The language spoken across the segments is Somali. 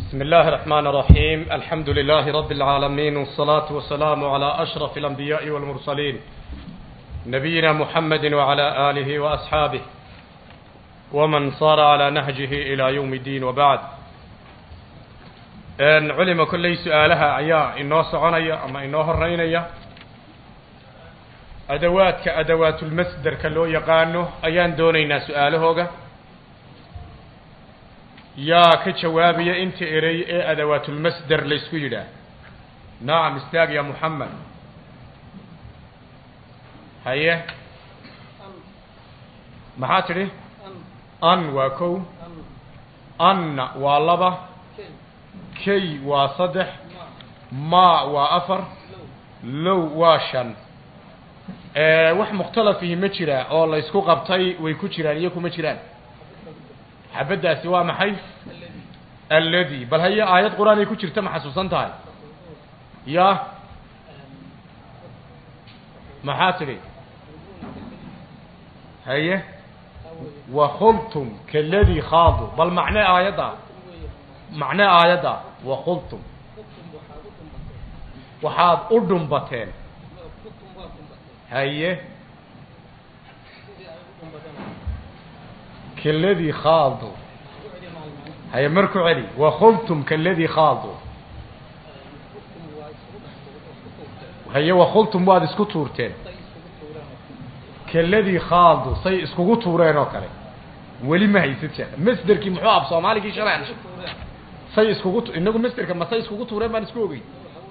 بسم الله الرحمن الرحيم الحمد لله رب العالمين والصلاة والسلام على أشرف الأنبياء والمرسلين نبينا محمد وعلى آله وأصحابه ومن صار على نهجه إلى يوم الدين وبعد أن علم كل سؤالها أيا إنه سعنيا أما إنه هرينيا أدوات كأدوات المصدر كلو يقانه أيان دونينا سؤالهوغا yaa ka jawaabaya inta erey ee adawaatulmasder laysku yidhaah nacam istaag ya moxamed haye maxaa tidhi an waa kow anna waa laba kay waa saddex ma waa afar low waa shan wax mukhtalafihi ma jira oo laysku qabtay way ku jiraan iyo kuma jiraan xabaddaasi waa maxay aladi bal haye aayad qur-aan ay ku jirta ma xasuusan tahay ya maxaa tidhi haye wakhultum kaladi khaadu bal macne aayadda macne aayadda wakhultum waxaad u dhumbateen haye kaladi khaadu haye mar ku celi wakhultum kaladi khaadu haye wakhultum waad isku tuurteen kaladi khaadu say iskugu tuureen oo kale weli ma haysid sheekh masderkii muxuu ab soomaaligii shalay say iskugu inagu masderka ma say iskugu tuureen baan isku ogey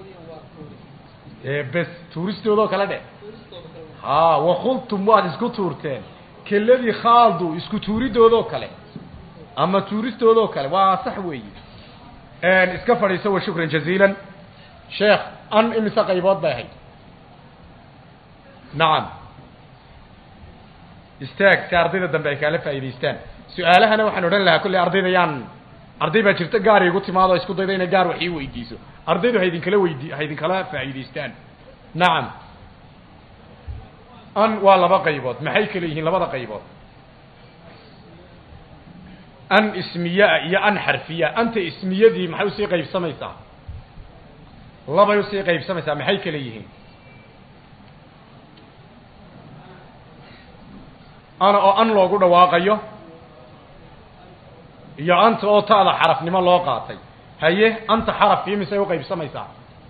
bes tuuristoodoo kale dhe ha wakhultum waad isku tuurteen keladii khaadu isku tuuridoodoo kale ama tuuristoodoo kale waa sax weeyi iska fadhiiso wa shukran jaziilan sheekh an imise qaybood bay ahayd nacam istaag si ardayda dambe ay kaala faa'idaystaan su-aalahana waxaan odhan lahaa kolley ardayda yaan arday baa jirta gaar igu timaado isku dayda inay gaar wax ii weydiiso ardaydu ha idinkala weydi ha idinkala faa'idaystaan nacam an waa laba qaybood maxay kale yihiin labada qaybood an ismiyaa iyo an xarfiya anta ismiyadii maxay usii qaybsamaysaa labay usii qaybsamaysaa maxay kale yihiin ana oo an loogu dhawaaqayo iyo anta oo ta'da xarafnimo loo qaatay haye anta xarafkii misay u qaybsamaysaa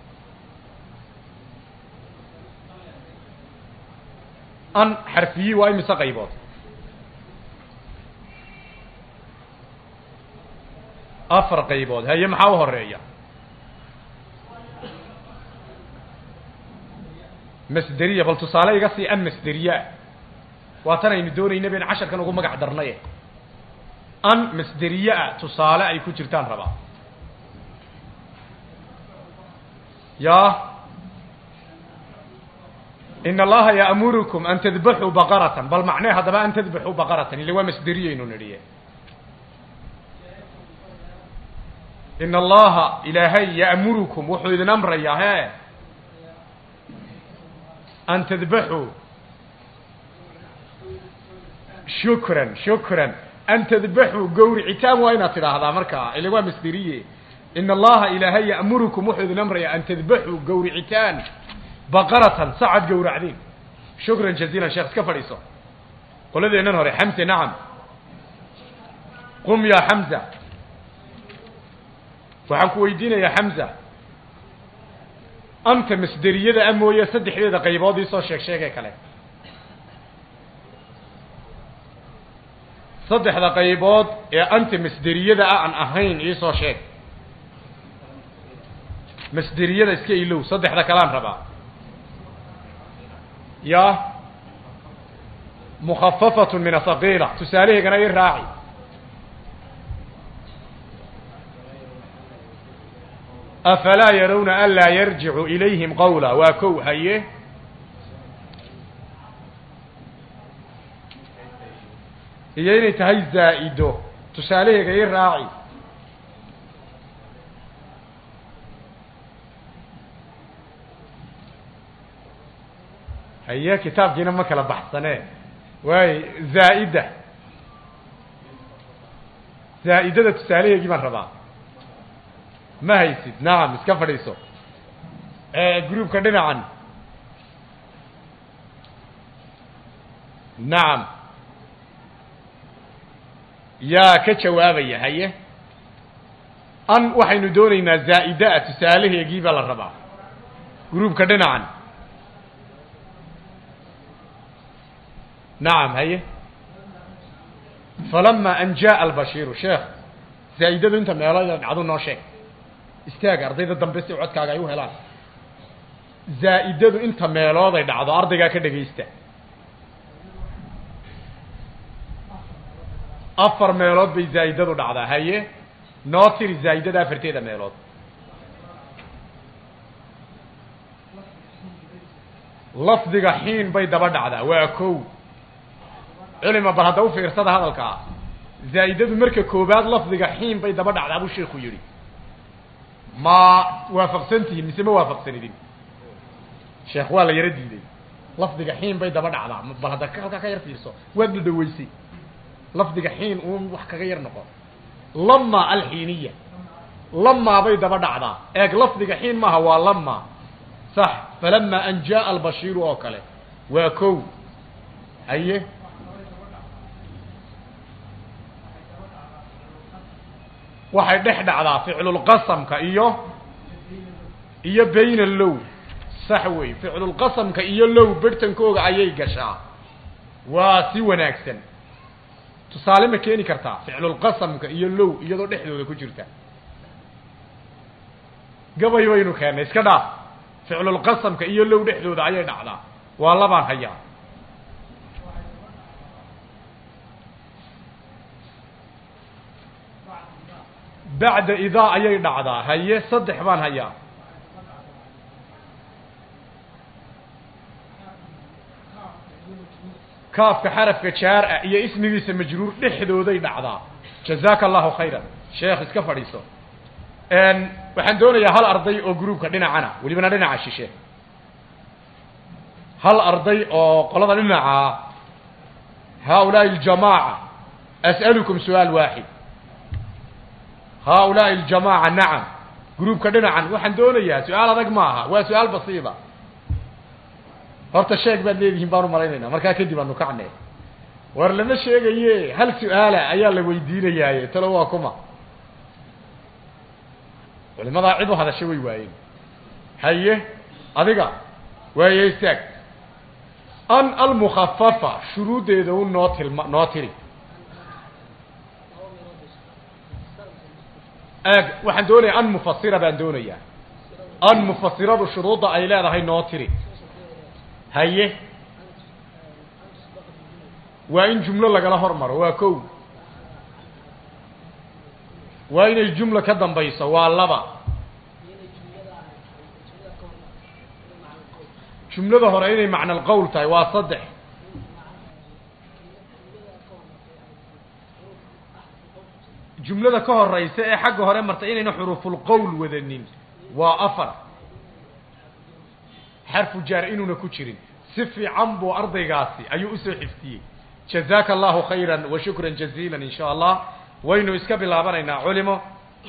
an xarfiyi waa imise qaybood afar qaybood haye maxaa u horeeya masderiya bal tusaale iga sii an masderiya waa tan aynu doonayna bayn casharkan ugu magac darnaye an masderiyaa tusaale ay ku jirtaan rabaa ya in allaha yaamurukum an tadbaxuu baqaratan bal macnee haddaba an tadbaxuu baqaratan ille waa masderiyaynu nidhiye in allaha ilaahay ya'murukum wuxuu idin amrayaa he an tadbaxuu shukran shukran an tadbaxuu gawricitaan waa inaad tidhaahdaa markaa ile waa masderiye in allaha ilaahay ya'murukum wuxuu idin amrayaa an tadbaxuu gawricitaan baqaratan sacad gawracdiin shukran jaziilan sheekh iska fadhiiso qoladeennan hore xamse nacam qum yaa xamza waxaan ku weydiinayaa xamza anta masderiyada a mooye saddexdeeda qaybood iisoo sheeg sheegee kale saddexda qaybood ee anta masderiyada a aan ahayn iisoo sheeg masderiyada iska ilow saddexda kalean rabaa ya mukhafafatun min asaqiila tusaalaheegana i raaci afalaa yarawna an laa yarjicu ilayhim qawla waa kow haye iyo inay tahay zaa'ido tusaalaheega i raaci haye kitaabkiina ma kala baxsane waay zaa'ida zaa'idada tusaalaheegii baan rabaa ma haysid nacam iska fadhiiso groupka dhinacan nacam yaa ka jawaabaya haye an waxaynu doonaynaa zaa'ida-a tusaalaheegii baa la rabaa groupka dhinacan nacam haye falama an jaءa albashiiru sheekh zaa'idadu inta meelood dhacdo noo sheeg istaag ardayda dambe si codkaaga ay u helaan zaa'idadu inta meelood ay dhacdo ardaygaa ka dhegaysta afar meelood bay zaa'idadu dhacdaa haye noo tiri zaa'idada afarteeda meelood lafdiga xiin bay daba dhacdaa waa kow culima bal hadda u fiirsada hadalkaa zaa'idadu marka koobaad lafdiga xiin bay daba dhacdaa buu sheikhu yidhi ma waafaqsan tihiin mise ma waafaqsanidin sheekh waa la yaro diiday lafdiga xiin bay daba dhacdaa bal hadda halkaa ka yar fiirso waad dhadhaweysay lafdiga xiin uun wax kaga yar noqo lama alxiiniya lamaa bay daba dhacdaa eeg lafdiga xiin maaha waa lama sax falama an jaءa albashiiru oo kale waa kow haye waxay dhex dhacdaa ficlulqasamka iyo iyo bayna low sax wey ficlulqasamka iyo low berhtankooga ayay gashaa waa si wanaagsan tusaale ma keeni kartaa ficlulqasamka iyo low iyadoo dhexdooda ku jirta gabay baynu keennay iska dhaaf ficlulqasamka iyo low dhexdooda ayay dhacdaa waa labaan hayaa bacda idaa ayay dhacdaa haye saddex baan hayaa kaafka xarafka jaar ah iyo ismigiisa majruur dhexdooday dhacdaa jazaaka allahu khayran sheekh iska fadhiiso waxaan doonayaa hal arday oo groupka dhinacana welibana dhinaca shishe hal arday oo qolada dhinaca haaulaai aljamaaca as'alukum su-aal waaxid haaulaai aljamaaca nacam groupka dhinacan waxaan doonayaa su-aal adag maaha waa su-aal basiida horta sheeg baad leedihiin baan u malaynayna markaa kadib aanu kacne war lama sheegaye hal su-aala ayaa la weydiinayaaye talo waa kuma culimadaa cid u hadasha way waayeen haye adiga waaye istaag an almukafafa shuruuddeeda u noo tilma noo tiri eeg waxaan doonaya an mufasira baan doonayaa an mufasiradu shuruudda ay leedahay noo tiri haye waa in jumlo lagala hormaro waa kow waa inay jumla ka dambayso waa laba jumlada hore inay macna alqowl tahay waa saddex jumlada ka horeysa ee xagga hore martay inayna xuruufulqowl wadanin waa afar xarfu jaar inuuna ku jirin si fiican buu ardaygaasi ayuu usoo xiftiyey jazaaka allahu khayra wa shukra jaziila in sha allah waynu iska bilaabanaynaa culimo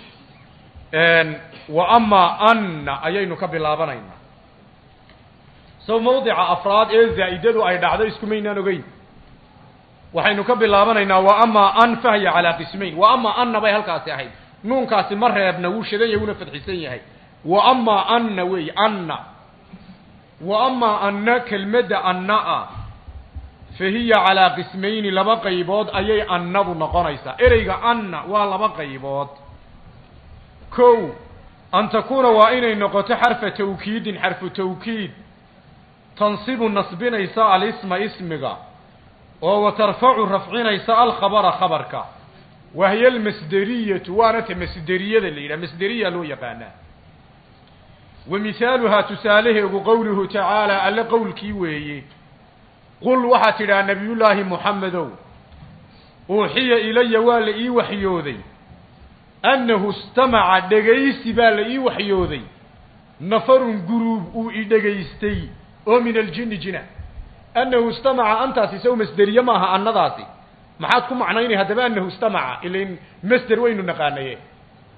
wa amaa anna ayaynu ka bilaabanaynaa sow mawdica afraad ee zaa'idadu ay dhacdo iskumaynaan ogeyn waxaynu ka bilaabanaynaa wa amaa an fahya calaa qismayn wa amaa anna bay halkaasi ahayd nuunkaasi ma reebna wuu shadan yahay wuuna fadxisan yahay wa amaa anna weey anna wa amaa anna kelmadda anna-a fa hiya calaa qismayni laba qaybood ayay annadu noqonaysaa ereyga anna waa laba qaybood kow an takuuna waa inay noqoto xarfa tawkiidin xarfu tawkiid tansibu nasbinaysa alisma ismiga oo wa tarfacu rafcinaysa alkhabara khabarka wahiya almasderiyatu waana ta masderiyada la yidhaha masderiya loo yaqaanaa wa mihaaluhaa tusaalaheegu qowluhu tacaala alle qowlkii weeye qul waxaad tidhaha nabiyullaahi muxamedow uuxiya ilaya waa la ii waxyooday annahu istamaca dhegaysi baa la ii waxyooday nafarun guruub uu i dhegaystay oo min aljini jina annahu istamaca antaasi sow masderiye maaha annadaasi maxaad ku macnaynay haddaba annahu istamaca ilain masder waynu naqaanaye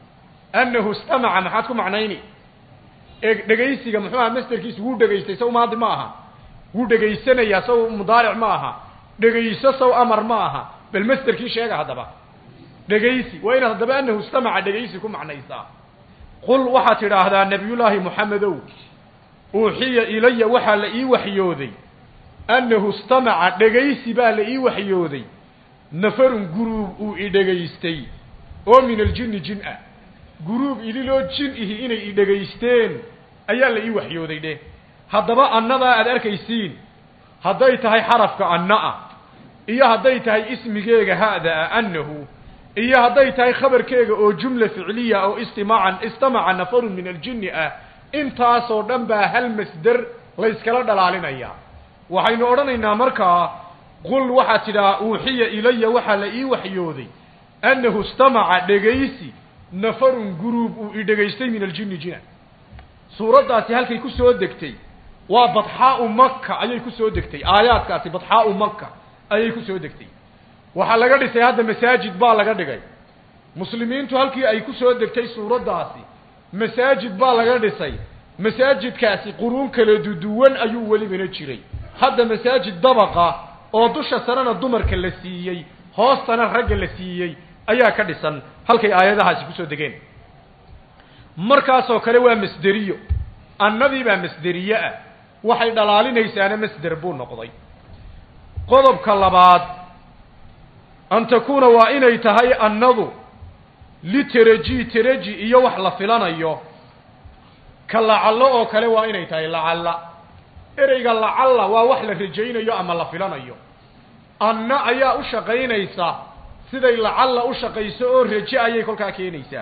annahu istamaca maxaad ku macnayni ee dhegaysiga muxuu aha masterkiisu wuu dhegaystay saw maadi ma aha wuu dhegaysanayaa saw mudaaric ma aha dhegayso saw amar ma aha bal masterkii sheega haddaba dhegaysi waa inaad haddaba annahu istamaca dhegaysi ku macnaysaa qul waxaad tidhaahdaa nebiyullaahi moxamedow uuxiya ilaya waxaa la ii waxyooday annahu istamaca dhegaysi baa la ii waxyooday nafarun guruub uu i dhegaystay oo min aljinni jin ah guruub idiloo jin ihi inay i dhegaysteen ayaa la ii waxyooday dheh haddaba annadaa aad arkaysiin hadday tahay xarafka anna ah iyo hadday tahay ismigeega ha'da ah annahu iyo hadday tahay khabarkeega oo jumla ficliya oo istimaacan istamaca nafarun min aljinni ah intaasoo dhan baa hal masder layskala dhalaalinayaa waxaynu odhanaynaa markaa qul waxaad tidhaha uuxiya ilaya waxaa la ii waxyooday annahu istamaca dhegaysi nafarun guruub uu i dhegaystay min aljinni jina suuraddaasi halkay ku soo degtay waa badxaau maka ayay ku soo degtay aayaadkaasi badxaau maka ayay ku soo degtay waxaa laga dhisay hadda masaajid baa laga dhigay muslimiintu halkii ay ku soo degtay suuraddaasi masaajid baa laga dhisay masaajidkaasi quruun kala duduwan ayuu welibana jiray hadda masaajid dabaqa oo dusha sarena dumarka la siiyey hoostana ragga la siiyey ayaa ka dhisan halkay aayadahaasi kusoo degeen markaasoo kale waa masderiyo annadii baa masderiye ah waxay dhalaalinaysaana masder buu noqday qodobka labaad an takuuna waa inay tahay annadu literaji teraji iyo wax la filanayo ka lacallo oo kale waa inay tahay lacalla ereyga lacalla waa wax la rajaynayo ama la filanayo anna ayaa u shaqaynaysa siday lacalla u shaqayso oo raje ayay kolkaa keenaysaa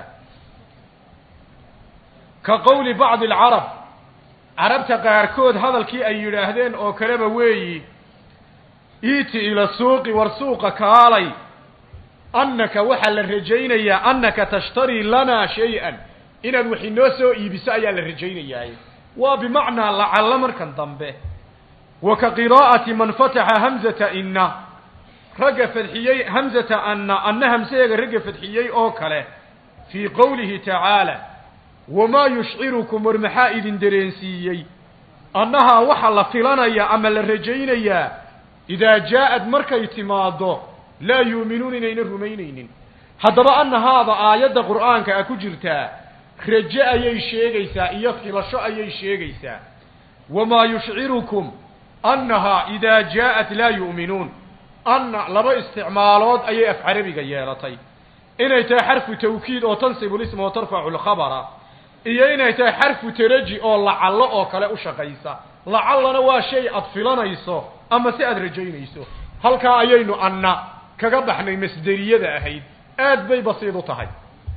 ka qowli bacdi alcarab carabta qaarkood hadalkii ay yidhaahdeen oo kaleba weeyi iiti ila suuqi war suuqa kaalay annaka waxaa la rajaynayaa annaka tashtarii lanaa shay-an inaad wax inoo soo iibiso ayaa la rajaynayaa waa bimacnaa lacalla markan dambe wa ka qiraa'ati man fataxa hamzata inna ragga fadxiyey hamzata anna anna hamsaheega ragga fadxiyey oo kale fii qowlihi tacaala wamaa yushcirukum war maxaa idin dareensiiyey annahaa waxaa la filanayaa ama la rajaynayaa idaa jaa-ad markay timaaddo laa yuuminuun inayna rumaynaynin haddaba anna haada aayadda qur'aanka a ku jirtaa raje ayay sheegaysaa iyo filasho ayay sheegaysaa wamaa yushcirukum annahaa idaa jaa-at laa yu'minuun anna laba isticmaalood ayay af carabiga yeelatay inay tahay xarfu tawkiid oo tansibu lisma wa tarfacu lkhabara iyo inay tahay xarfu taraji oo lacallo oo kale u shaqaysa lacallana waa shay aad filanayso ama si aad rajaynayso halkaa ayaynu anna kaga baxnay masderiyada ahayd aad bay basiid u tahay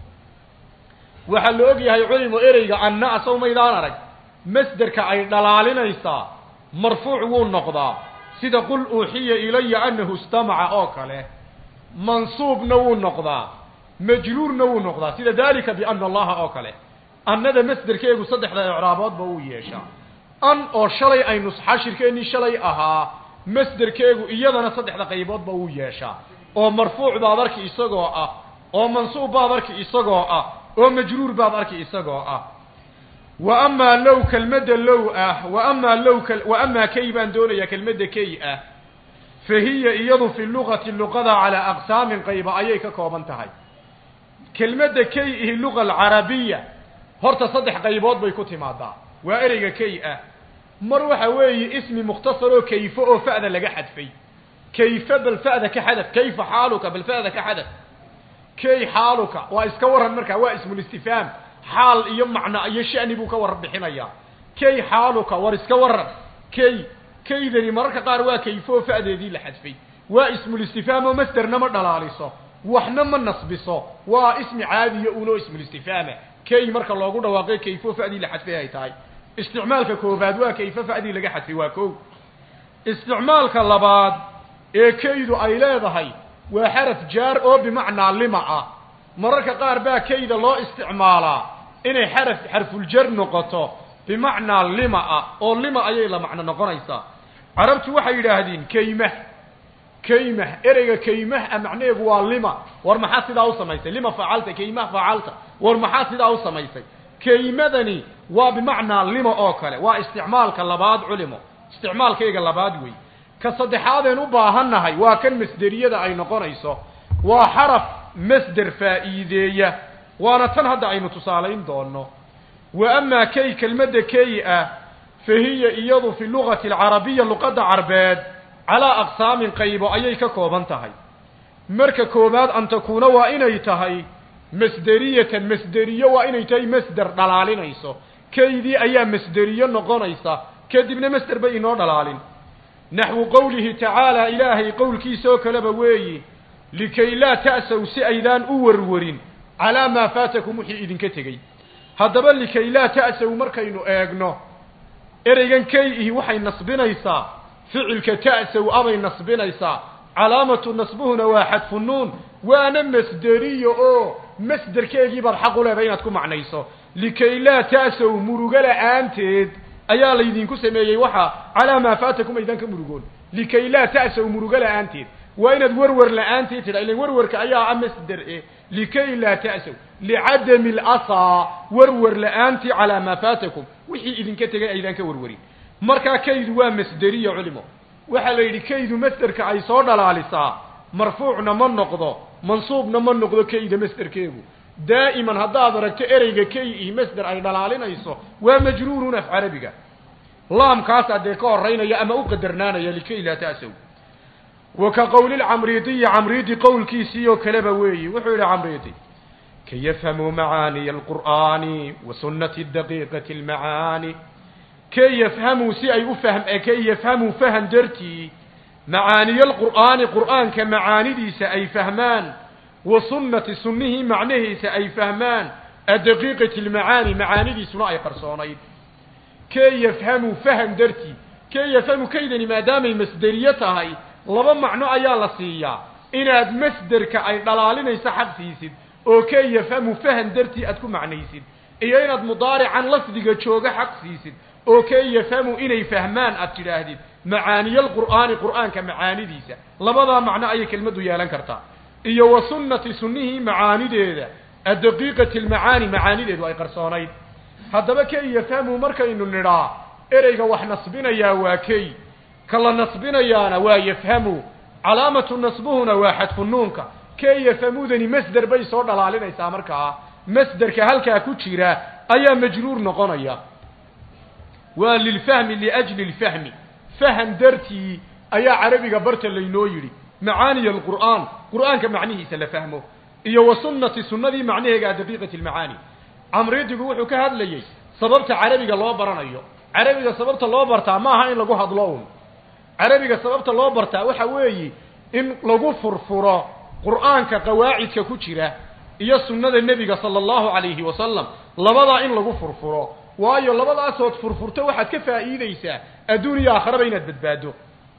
waxaa la og yahay culimo ereyga anna asaw maydaan arag masderka ay dhalaalinaysaa marfuuc wuu noqdaa sida qul uuxiya ilaya annahu istamaca oo kale mansuubna wuu noqdaa majruurna wuu noqdaa sida dalika biana allaha oo kale annada masderkeegu saddexda icraaboodba wuu yeeshaa an oo shalay aynu xashirkeennii shalay ahaa masderkeegu iyadana saddexda qayboodba wuu yeeshaa oo marfuuc baad arki isagoo ah oo mansuub baad arki isagoo ah oo majruur baad arki isagoo ah wa amaa low kelmadda low ah wa amaa low wa amaa kay baan doonayaa kelmadda kay ah fa hiya iyadu fi lugati luqada calaa aqsaamin qayba ayay ka kooban tahay kelmadda kay ihi luga alcarabiya horta saddex qaybood bay ku timaadaa waa ereyga kay ah mar waxa weeye ismi mukhtasar oo kayfo oo fa'da laga xadfay kayfa bal fa'da ka xadaf kayfa xaaluka bal fa'da ka xadaf kay xaaluka waa iska waran markaa waa ismulistifhaam xaal iyo macno iyo shani buu ka waran bixinayaa kay xaaluka war iska waran kay kaydani mararka qaar waa kayfo oo fa'deedii la xadfay waa ismulistifhaam oo masderna ma dhalaaliso waxna ma nasbiso waa ismi caadiya unoo ismulistifhaama kay marka loogu dhawaaqay kayfo fa'dii la xadfay ay tahay isticmaalka koobaad waa kayfo fa'dii laga xadfay waa kow isticmaalka labaad ee kaydu ay leedahay waa xaraf jaar oo bimacnaa lima ah mararka qaar baa kayda loo isticmaalaa inay xaraf xarfuljar noqoto bimacnaa lima ah oo lima ayay la macno noqonaysaa carabtu waxay yidhaahdeen kayma kaymah ereyga kaymah a macnaheegu waa lima war maxaa sidaa u samaysay lima facalta kaymah facalta war maxaa sidaa u samaysay kaymadani waa bimacnaa lima oo kale waa isticmaalka labaad culimo isticmaalkayga labaad wey ka saddexaadeen u baahannahay waa kan masderiyada ay noqonayso waa xaraf masder faa'iideeya waana tan hadda aynu tusaalayn doono wa amaa kay kelmadda kay ah fa hiya iyadu fi lugati alcarabiya luqadda carbeed calaa aqsaamin qaybo ayay ka kooban tahay marka koowaad an takuuna waa inay tahay masderiyatan masderiyo waa inay tahay masder dhalaalinayso kaydii ayaa masderiyo noqonaysa kadibna masder bay inoo dhalaalin naxwu qowlihi tacaala ilaahay qowlkiisa oo kaleba weeyi likay laa ta'saw si aydaan u warwarin calaa maa faatakum wixii idinka tegey haddaba likay laa ta'saw markaynu eegno ereygan kay ihi waxay nasbinaysaa ficilka ta'saw abay nasbinaysaa calaamatu nasbuhuna waa xadfu nuun waana masderiyo oo masderkeegii baad xaq u leedahay inaad ku macnayso likay laa ta'saw murugo la'aanteed ayaa laydinku sameeyey waxa calaa maa faatakum aydan ka murugoon likay laa ta'saw murugo la'aanteed waa inaad werwer la'aanteed tidha ilan werwerka ayaa a masder e likay laa ta'saw licadami alasaa werwer la'aantii calaa maa faatakum wixii idinka tegay aydaan ka werwerin markaa kaydu waa masderiya culimo waxaa la yidhi kaydu masderka ay soo dhalaalisaa marfuucna ma noqdo mansuubna ma noqdo kayda masderkeegu daa'iman haddaad aragto ereyga kay iyo masder ay dhalaalinayso waa majruurun af carabiga laamkaasaa dee ka horeynaya ama u qadarnaanaya likay laa ta'saw wa ka qowli lcamriidiyi camriidi qowlkiisii oo kaleba weeyi wuxuu yidhi camriidi kay yafhamuu macaaniya alqur'aani wa sunnati daqiiqati almacaani kay yafhamuu si ay u fahm kay yafhamuu fahan dartii macaaniya alqur'aani qur'aanka macaanidiisa ay fahmaan wa sunnati sunnihii macnahiisa ay fahmaan adaqiiqati almacaani macaanidiisuna ay qarsoonayd kay yafhamuu fahan dartii kay yafhamu kaydani maadaamay masderiyo tahay laba macno ayaa la siiyaa inaad masderka ay dhalaalinayso xaq siisid oo kay yafhamu fahan dartii aad ku macnaysid iyo inaad mudaarican lafdiga jooga xaq siisid oo kay yafhamu inay fahmaan aad tidhaahdid macaaniya alqur'aani qur'aanka macaanidiisa labadaa macno ayay kelmaddu yeelan kartaa iyo wa sunnati sunnihii macaanideeda addaqiiqati almacaani macaanideedu ay qarsoonayd haddaba kay yafhamu markaynu nidhaa ereyga wax nasbinayaa waa kay ka la nasbinayaana waa yafhamu calaamatu nasbuhuna waa xadfu nuunka kay yafhamudani masder bay soo dhalaalinaysaa markaa masderka halkaa ku jira ayaa majruur noqonaya waa lilfahmi liajli lfahmi fahan dartii ayaa carabiga barta laynoo yidhi macaaniya alqur'aan qur'aanka macnihiisa la fahmo iyo wa sunnati sunnadii macnaheega daqiiqati almacaani camridigu wuxuu ka hadlayey sababta carabiga loo baranayo carabiga sababta loo bartaa ma aha in lagu hadlo un carabiga sababta loo bartaa waxa weeyi in lagu furfuro qur'aanka qawaacidka ku jira iyo sunnada nebiga sala allahu calayhi wasalam labadaa in lagu furfuro waayo labadaasood furfurto waxaad ka faa'iideysaa adduun iyo aakharaba inaad badbaado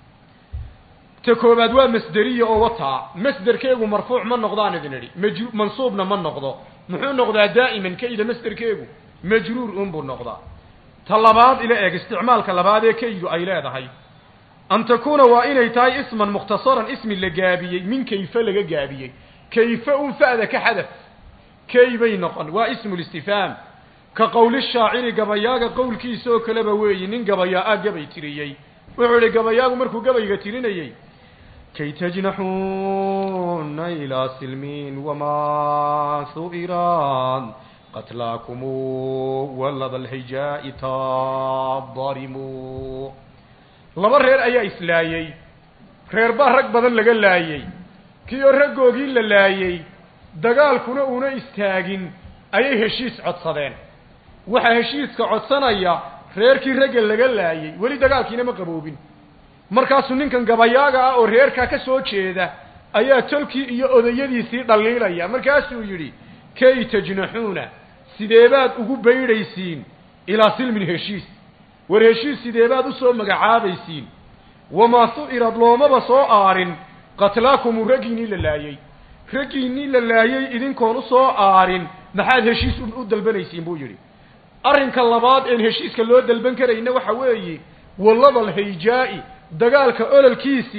ta koobaad waa masderiya oo wataa masderkeegu marfuuc ma noqdaan idin idhi maj mansuubna ma noqdo muxuu noqdaa daa'iman kayda masderkeegu majruur unbuu noqdaa ta labaad ila eeg isticmaalka labaad ee kaydu ay leedahay an takuuna waa inay tahay isman mukhtasaran ismi la gaabiyey min kayfe laga gaabiyey kayfe un fa'da ka xadaf kay bay noqon waa ismu listifhaam ka qowli shaaciri gabayaaga qowlkiisa oo kaleba weeyi nin gabayaa-a gabay tiriyey wuxuu idhi gabayaagu markuu gabayga tirinayey kay tajnaxuuna ilaa silmiin wamaa su'iraan qatlaakumu walada alhijaa'i taadarimu laba reer ayaa islaayey reer baa rag badan laga laayey kii oo raggoogii la laayey dagaalkuna una istaagin ayay heshiis codsadeen waxaa heshiiska codsanaya reerkii ragga laga laayey weli dagaalkiina ma qaboobin markaasuu ninkan gabayaaga ah oo reerkaa ka soo jeeda ayaa tolkii iyo odayadiisii dhaliilaya markaasuu yidhi kay tajnaxuuna sideebaad ugu baydhaysiin ilaa silmin heshiis war heshiis sideebaad u soo magacaabaysiin wamaa su'irad loomaba soo aarin qatlaakumu raggiinnii la laayey raggiinnii la laayey idinkoon u soo aarin maxaad heshiis u dalbanaysiin buu yidhi arrinka labaad een heshiiska loo dalban karayna waxa weeye walladal hayjaa'i dagaalka ololkiisii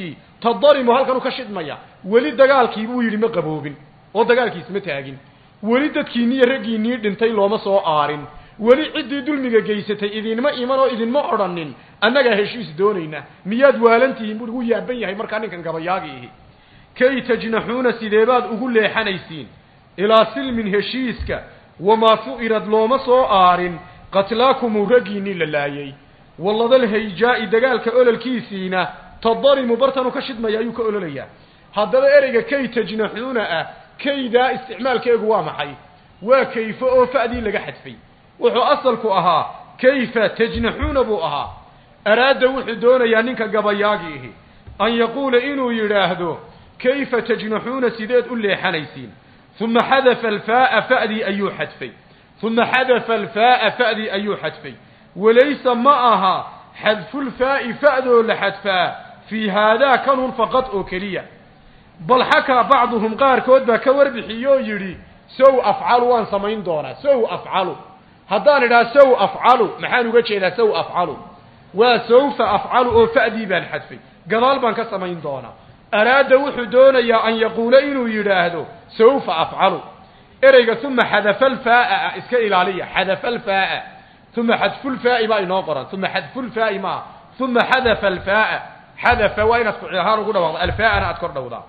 tadarimu halkan u ka shidmaya weli dagaalkii buu yidhi ma qaboobin oo dagaalkiis ma taagin weli dadkiinniiyo raggiinnii dhintay looma soo aarin weli ciddii dulmiga geysatay idinma iman oo idinma odhanin annagaa heshiis doonayna miyaad waalantihiin buu ugu yaaban yahay markaa ninkan gabayaagi ihi kay tajnaxuuna sideebaad ugu leexanaysiin ilaa silmin heshiiska wamaa fu'irad looma soo aarin qatlaakumuu raggiinnii la laayay walladal hayjaa'i dagaalka ololkiisiina tadarimu bartanuu ka shidmaya ayuu ka ololayaa haddaba ereyga kay tajnaxuuna ah kaydaa isticmaalkeegu waa maxay waa kayfo oo fa'dii laga xadfay wuxuu asalku ahaa kayfa tajnaxuuna buu ahaa araada wuxuu doonayaa ninka gabayaagi ihi an yaquula inuu yidhaahdo kayfa tajnaxuuna sideed u leexanaysiin uma xadafa alfaa'a fa'dii ayuu xadfay uma xadafa alfaa'a fa'dii ayuu xadfay walaysa ma aha xadfulfaa'i fa'doo la xadfaa fii haadaa kanun faqad oo keliya bal xakaa bacduhum qaarkood baa ka warbixiyoo yidhi sow afcalu waan samayn doonaa sow afcalu haddaan idhaha sow afcalu maxaan uga jeedaa sow afcalu waa sawfa afcalu oo fa'dii baan xadfay gadaal baan ka samayn doonaa araada wuxuu doonayaa an yaquula inuu yidhaahdo sawfa afcalu ereyga uma xadafa alfaa'a iska ilaaliya xadafa alfaa'a uma xadfulfaa'i baa inoo qoran uma xadfulfaa'i maaha uma xadafa alfaa'a xadafa waa inaad kuci ahaan ugu dhawaaqda alfaa'ana aad kor dhowdaa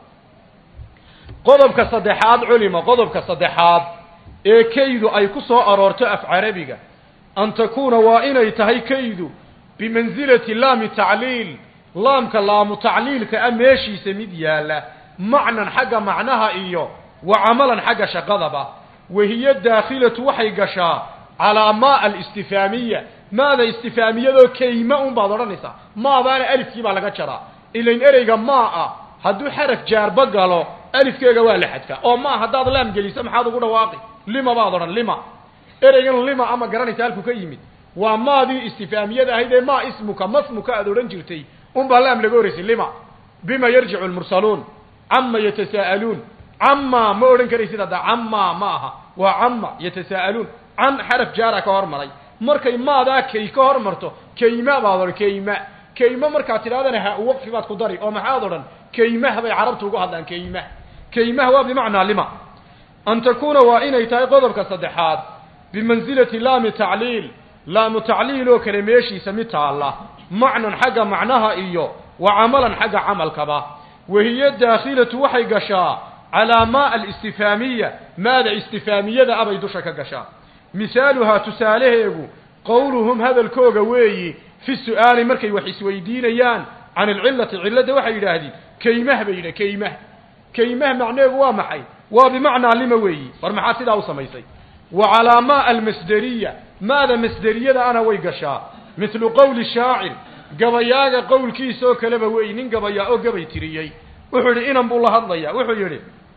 qodobka saddexaad culima qodobka saddexaad ee kaydu ay ku soo aroorto af carabiga an takuuna waa inay tahay kaydu bimansilati laami tacliil laamka laamu tacliilka a meeshiisa mid yaalla macnan xagga macnaha iyo wa camalan xagga shaqadaba wahiyo daakhilatu waxay gashaa calaa maa alistifaamiya maada istifaamiyadoo kayma un baad odhanaysaa maabaana alifkii baa laga jaraa ilain ereyga maa ah hadduu xaraf jaarba galo alifkeega waa la xadfaa oo maa haddaad laam geliso maxaad ugu dhawaaqi lima baad odhan lima ereygan lima ama garanaysa halku ka yimid waa maadii istifaamiyada ahayd ee maa ismuka masmuka aad odhan jirtay unbaa laam laga horeysay lima bima yarjicu lmursaluun cama yatasaa'aluun cama ma odhan karaysid hadda cama ma aha waa cama yatasaa'aluun can xaraf jaara ka hormaray markay maadaa kay ka hormarto kayma baad odhan kayma kayma markaad tidhahdana ha waqfi baad ku dari oo maxaad odhan kaymah bay carabtu ugu hadlaan kaymah kaymah waa bimacnaa lima an takuuna waa inay tahay qodobka saddexaad bimansilati laami tacliil laamu tacliil oo kale meeshiisa mid taalla macnan xagga macnaha iyo wa camalan xagga camalkaba wahiyo daakhilatu waxay gashaa calaa maa alistifaamiya maada istifaamiyada abay dusha ka gashaa misaaluhaa tusaalaheegu qowluhum hadalkooga weeyi fi su'aali markay wax isweydiinayaan can alcillati cilladda waxay yidhaahdeen kaymah bay yidhah kaymah kaymah macneegu waa maxay waa bimacnaa lima weeyi war maxaa sidaa u samaysay wa calaa maa almasderiya maada masderiyada ana way gashaa mithlu qowli shaacir gabayaaga qowlkiisa oo kaleba weeyi nin gabayaa oo gabay tiriyey wuxuu yidhi inan buu la hadlayaa wuxuu yidhi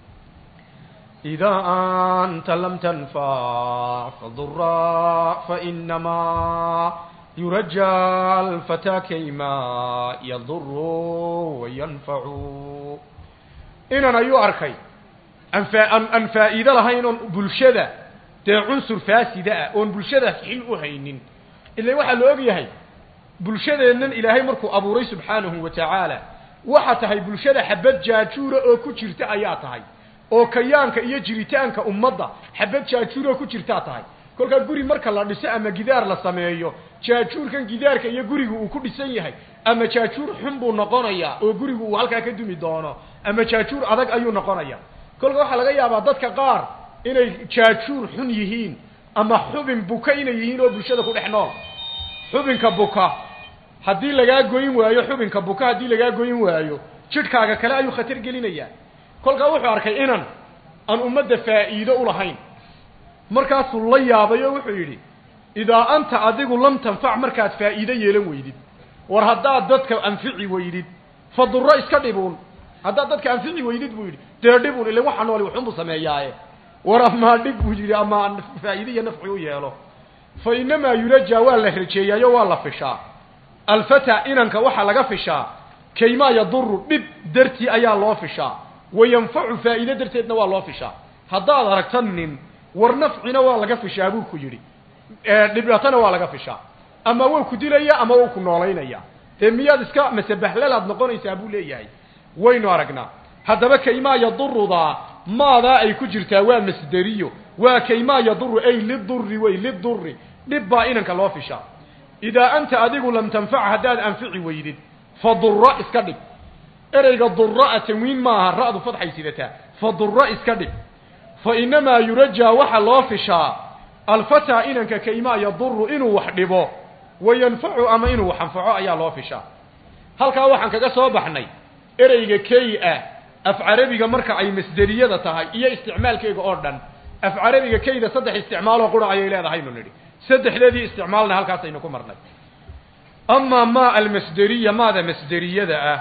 idaa anta lam tanfac fadura fainamaa yuraja alfataa kayma yaduru wayanfacu inan ayuu arkay anfa an aan faa'iido lahayn oon bulshada dee cunsur faasida ah oon bulshada xil u haynin ila waxaa la og yahay bulshadeennan ilaahay markuu abuuray subxaanahu wa tacaala waxa tahay bulshada xabad jaajuura oo ku jirta ayaa tahay oo kayaanka iyo jiritaanka ummadda xabad jaajuur oo ku jirtaa tahay kolkaa guri marka la dhiso ama gidaar la sameeyo jaajuurkan gidaarka iyo gurigu uu ku dhisan yahay ama jaajuur xun buu noqonayaa oo gurigu uu halkaa ka dumi doono ama jaajuur adag ayuu noqonaya kolka waxaa laga yaabaa dadka qaar inay jaajuur xun yihiin ama xubin buka inay yihiin oo bulshada ku dhex nool xubinka buka haddii lagaa goyn waayo xubinka buka haddii lagaa goyn waayo jidhkaaga kale ayuu khatar gelinayaa kolkaa wuxuu arkay inan aan ummadda faa'iido u lahayn markaasuu la yaabay oo wuxuu yidhi idaa anta adigu lam tanfac markaad faa'iido yeelan weydid war haddaad dadka anfici weydid fa durro iska dhibuun haddaad dadka anfici weydid buu yidhi dee dhibuun ila waxa nooli waxunbuu sameeyaaye war amaa dhib buu yidhi ama faa'iide iyo nafci u yeelo fa inamaa yurajaa waa la rajeeyaayo waa la fishaa alfata inanka waxaa laga fishaa kaymaa yaduru dhib dartii ayaa loo fishaa wayanfacu faa'iide darteedna waa loo fishaa haddaad aragta nin war nafcina waa laga fishaa buu ku yidhi dhibatana waa laga fishaa ama wou ku dilaya ama wou ku noolaynaya dee miyaad iska masebahlalaad noqonaysaa buu leeyahay waynu aragnaa haddaba kaymaa yadurudaa maadaa ay ku jirtaa waa masderiyo waa kaymaa yaduru ay liduri wey liduri dhib baa inanka loo fishaa idaa anta adigu lam tanfac haddaad anfici weydid fa dura iska dhig ereyga dura tanwiin maaha ra'du fadxay sidataa fa dura iska dhig fa inamaa yurajaa waxa loo fishaa alfataa inanka kaymaa yaduru inuu wax dhibo wayanfacu ama inuu wax anfaco ayaa loo fishaa halkaa waxaan kaga soo baxnay ereyga key ah af carabiga marka ay masderiyada tahay iyo isticmaalkeega oo dhan af carabiga keyda saddex isticmaaloo qura ayay leedahaynu nidhi saddexdeedii isticmaalna halkaasaynu ku marnay amaa maa almasderiya maada masderiyada ah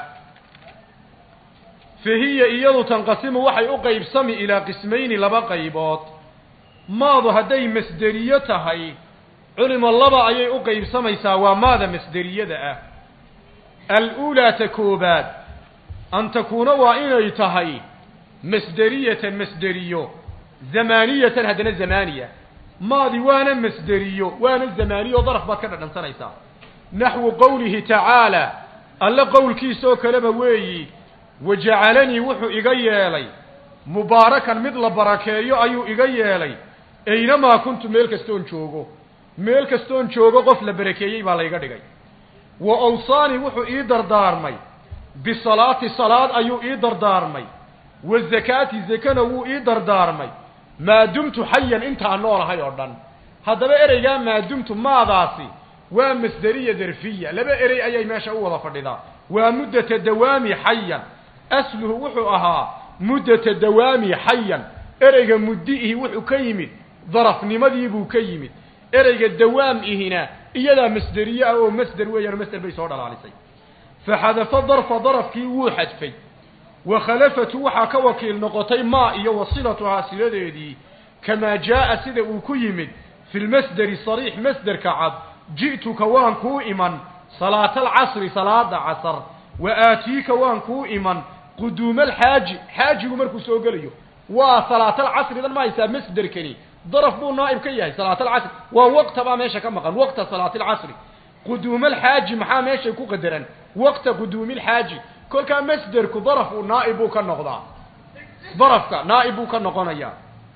fa hiya iyadu tanqasimu waxay u qaybsami ilaa qismayni laba qaybood maadu hadday masderiyo tahay culimo laba ayay u qaybsamaysaa waa maada masderiyada ah al-uulaa ta koobaad an takuuna waa inay tahay masderiyatan masderiyo zamaaniyatan haddana zamaaniya maadi waana masderiyo waana zamaaniyo daraf baad ka dhadhansanaysaa naxwu qowlihi tacaala alle qowlkiisoo kaleba weeyi wajacalanii wuxuu iga yeelay mubaarakan mid la barakeeyo ayuu iga yeelay aynamaa kuntu meel kastoon joogo meel kastoon joogo qof la barakeeyey baa layga dhigay wa awsaani wuxuu ii dardaarmay bisalaati salaad ayuu ii dardaarmay wa zakaati zakana wuu ii dardaarmay maa dumtu xayan intaan noolahay oo dhan haddaba ereygaa maa dumtu maadaasi waa masderiya darfiya laba erey ayay meesha u wada fadhidaa waa muddata dawaami xayan asluhu wuxuu ahaa muddata dawaami xayan ereyga muddiihi wuxuu ka yimid darafnimadii buu ka yimid ereyga dawaam ihina iyadaa masderiye ah oo masder weeyaan masder bay soo dhalaalisay faxadafa darfa darafkii wuu xadfay wa khalafatu waxaa ka wakiil noqotay maa iyo wasilatuhaa siladeedii kamaa jaa'a sida uu ku yimid fi lmasderi sariix masderka cad ji'tuka waan kuu iman salaata alcasri salaada casar wa aatiika waan kuu iman quduuma alxaaji xaajigu markuu soo gelayo waa salaatalcasridan ma haysaa masderkani daraf buu naa'ib ka yahay salaatalcasri waa waqta baa meesha ka maqan waqta salaatilcasri quduuma alxaaji maxaa meeshay ku qadaran waqta quduumi alxaaji kolkaa masderku daraf uu naa'ib buu ka noqdaa darafka naa'ib buu ka noqonayaa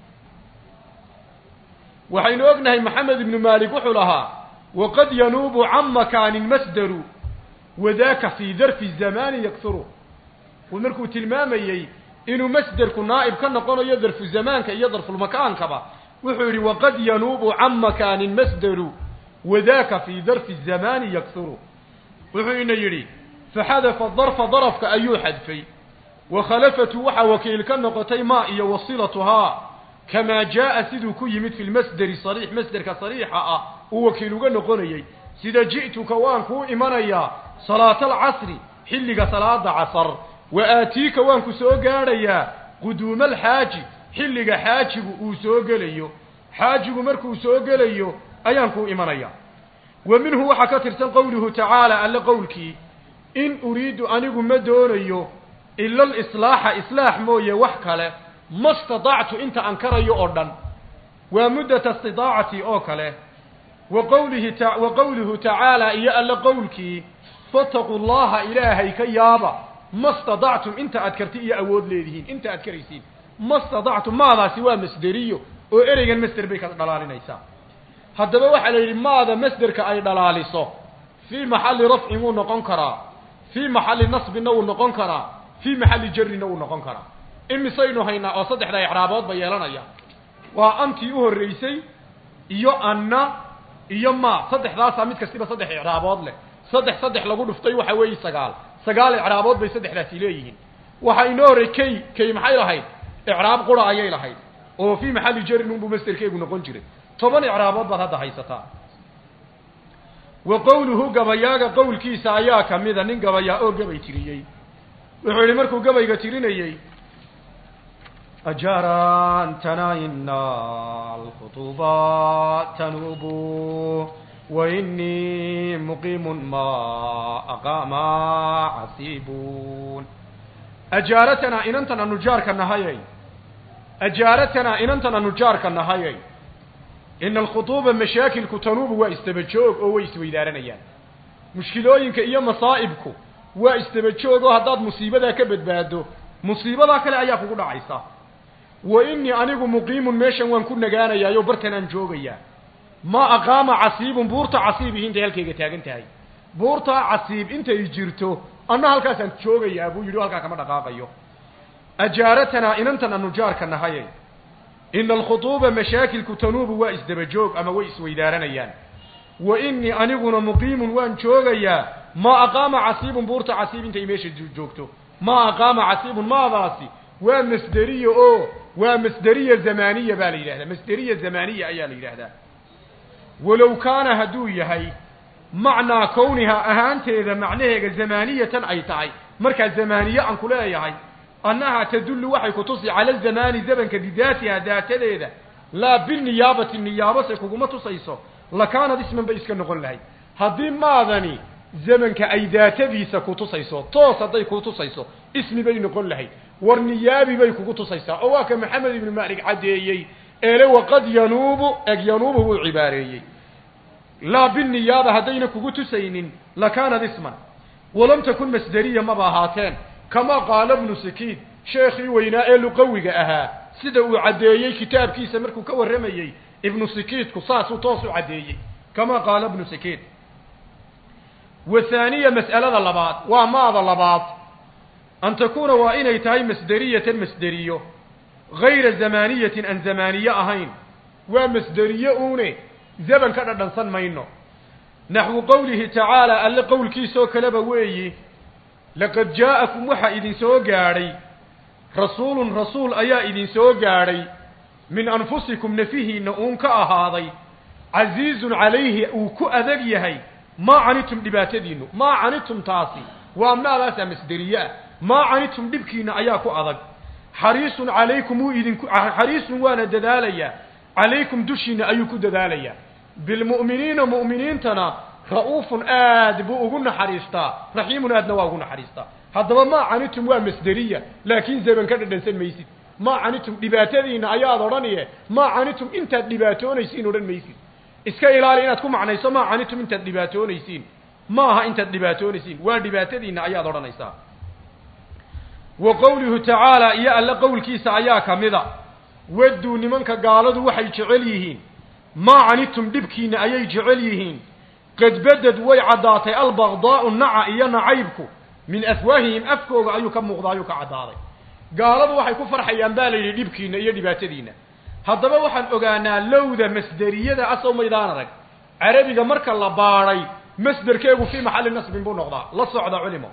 waxaynu ognahay maxamed ibnu maalik wuxuu lahaa waqad yanuubu can makaanin masderu wadaaka fii darfi zamaani yakturu uu markuu tilmaamayey inuu masderku naa'ib ka noqonayo darfu zamaanka iyo darfulmakaankaba wuxuu yidhi waqad yanuubu can makaanin masderu wadaaka fii darfi zamaani yakturu wuxuu ina yidhi faxadafa darfa darafka ayuu xadfay wa khalafatu waxaa wakiil ka noqotay maa iyo wasilatuhaa kamaa jaa'a siduu ku yimid fi lmasderi sariix masderka sariixa ah uu wakiil uga noqonayey sida ji'tuka waan kuu imanayaa salaata alcasri xilliga salaada casar wa aatiika waan ku soo gaadhayaa quduuma alxaaji xilliga xaajigu uu soo gelayo xaajigu markuu soo gelayo ayaan kuu imanayaa wa minhu waxaa ka tirsan qowluhu tacaala alle qowlkii in uriidu anigu ma doonayo ila alislaaxa islaax mooye wax kale ma stadactu inta aan karayo oo dhan waa muddata istidaacati oo kale wa qowlihi ta wa qowluhu tacaala iyo alle qowlkii fataquu llaha ilaahay ka yaaba ma stadactum inta aad karti iyo awood leedihiin inta aad karaysiin ma stadactum maadaasi waa masderiyo oo ereygan masder bay ka dhalaalinaysaa haddaba waxaa la yidhi maada masderka ay dhalaaliso fii maxalli rafcin wuu noqon karaa fii maxalli nasbinna wuu noqon karaa fii maxalli jarrinna wuu noqon karaa imisaynu haynaa oo saddexda icraaboodba yeelanaya waa antii u horreysay iyo anna iyo ma saddexdaasaa mid kastiba saddex icraabood leh saddex saddex lagu dhuftay waxa weeye sagaal sagaal icraabood bay saddexdaasi leeyihiin waxaa inoo horrey key key maxay lahayd icraab qura ayay lahayd oo fii maxalli jarrin unbuu masderkeegu noqon jiray toban icraabood baad hadda haysataa wa qowluhu gabayaaga qowlkiisa ayaa ka mida nin gabayaa oo gabay tiriyey wuxuu yidhi markuu gabayga tirinayey ajaran tanaina alkhutuba tanubu wainii muqiimun ma aqama casibun ajaaratana inantan anu jaarka nahayay ajaaratana inantan anu jaarka nahayay ina alkhutuuba mashaakilku tanuubu waa istaba joog oo way isweydaaranayaan mushkilooyinka iyo masaa'ibku waa isdaba joogoo haddaad musiibadaa ka badbaado musiibadaa kale ayaa kugu dhacaysa wa innii anigu muqiimun meeshan waan ku nagaanayaayo bartan aan joogayaa ma aqaama casiibun buurta casiibihi intay halkayga taagan tahay buurtaa casiib intay jirto anna halkaasaan joogayaa buu yidhi o halkaa kama dhaqaaqayo ajaaratanaa inantan anu jaarka nahaye ina alkhutuuba mashaakilku tanuubu waa isdaba joog ama way isweydaaranayaan wa innii aniguna muqiimun waan joogayaa ma aqaama casiibun buurta casiib intay meesha joogto ma aqaama casiibun maadaasi waa masderiya oo waa masderiya zamaniya baa la yidhahdaa masderiya zamaniya ayaa la yidhaahdaa walow kaana hadduu yahay macnaa kowniha ahaanteeda macnaheega zamaaniyatan ay tahay markaa zamaaniye aan ku leeyahay annahaa tadullu waxay ku tusi cala zamaani zamanka bidaatiha daatadeeda laa biniyaabati niyaabase kuguma tusayso lakaanad isman bay iska noqon lahayd haddii maadani zamanka ay daatadiisa ku tusayso toos hadday ku tusayso ismi bay noqon lahayd war niyaabi bay kugu tusaysaa oo waa ka maxamed ibnu maalik caddeeyey eele waqad yanuubu eg yanuubu buu cibaareeyey laa biniyaaba haddayna kugu tusaynin lakaanad isman walam takun masderiya maba ahaateen kama qaala bnu sakiid sheekhii weynaa ee luqawiga ahaa sida uu caddeeyey kitaabkiisa markuu ka warramayey ibnu sikiidku saasuu toos u caddeeyey kama qaala bnu sikiid wathaaniya mas'alada labaad waa maada labaad an takuuna waa inay tahay masderiyatan masderiyo gayra zamaaniyatin aan zamaaniye ahayn waa masderiye uune zaman ka dhadhansan mayno naxwu qowlihi tacaala alle qowlkiisoo kaleba weeyi laqad jaa'akum waxaa idin soo gaadhay rasuulun rasuul ayaa idin soo gaadhay min anfusikum nafihiinna uun ka ahaaday casiizun calayhi uu ku adag yahay maa canitum dhibaatadiinnu maa canitum taasi waa maadaasaa masderiye ah maa canitum dhibkiinna ayaa ku adag xariisun calaykum wuu idinku xariisun waana dadaalayaa calaykum dushiinna ayuu ku dadaalayaa bilmu'miniina mu'miniintana ra'uufun aad buu ugu naxariistaa raxiimun aadna waa ugu naxariistaa haddaba maa canitum waa masderiya laakiin zaman ka dhadhansan maysid maa canitum dhibaatadiinna ayaad odhaniye maa canitum intaad dhibaatoonaysiin odhan maysid iska ilaali inaad ku macnayso maa canitum intaad dhibaatoonaysiin ma aha intaad dhibaatoonaysiin waa dhibaatadiinna ayaad odhanaysaa wa qowluhu tacaala iyo alle qowlkiisa ayaa ka mida wadduu nimanka gaaladu waxay jecel yihiin maa canitum dhibkiinna ayay jecel yihiin qad badad way caddaatay albaqdaa'u naca iyo nacaybku min afwaahihim afkooga ayuu ka muuqda ayuu ka caddaaday gaaladu waxay ku farxayaan baa la yidhi dhibkiinna iyo dhibaatadiinna haddaba waxaan ogaanaa lowda masderiyada asow maydaan arag carabiga marka la baadhay masderkeegu fii maxalli nasbin buu noqdaa la socda culimo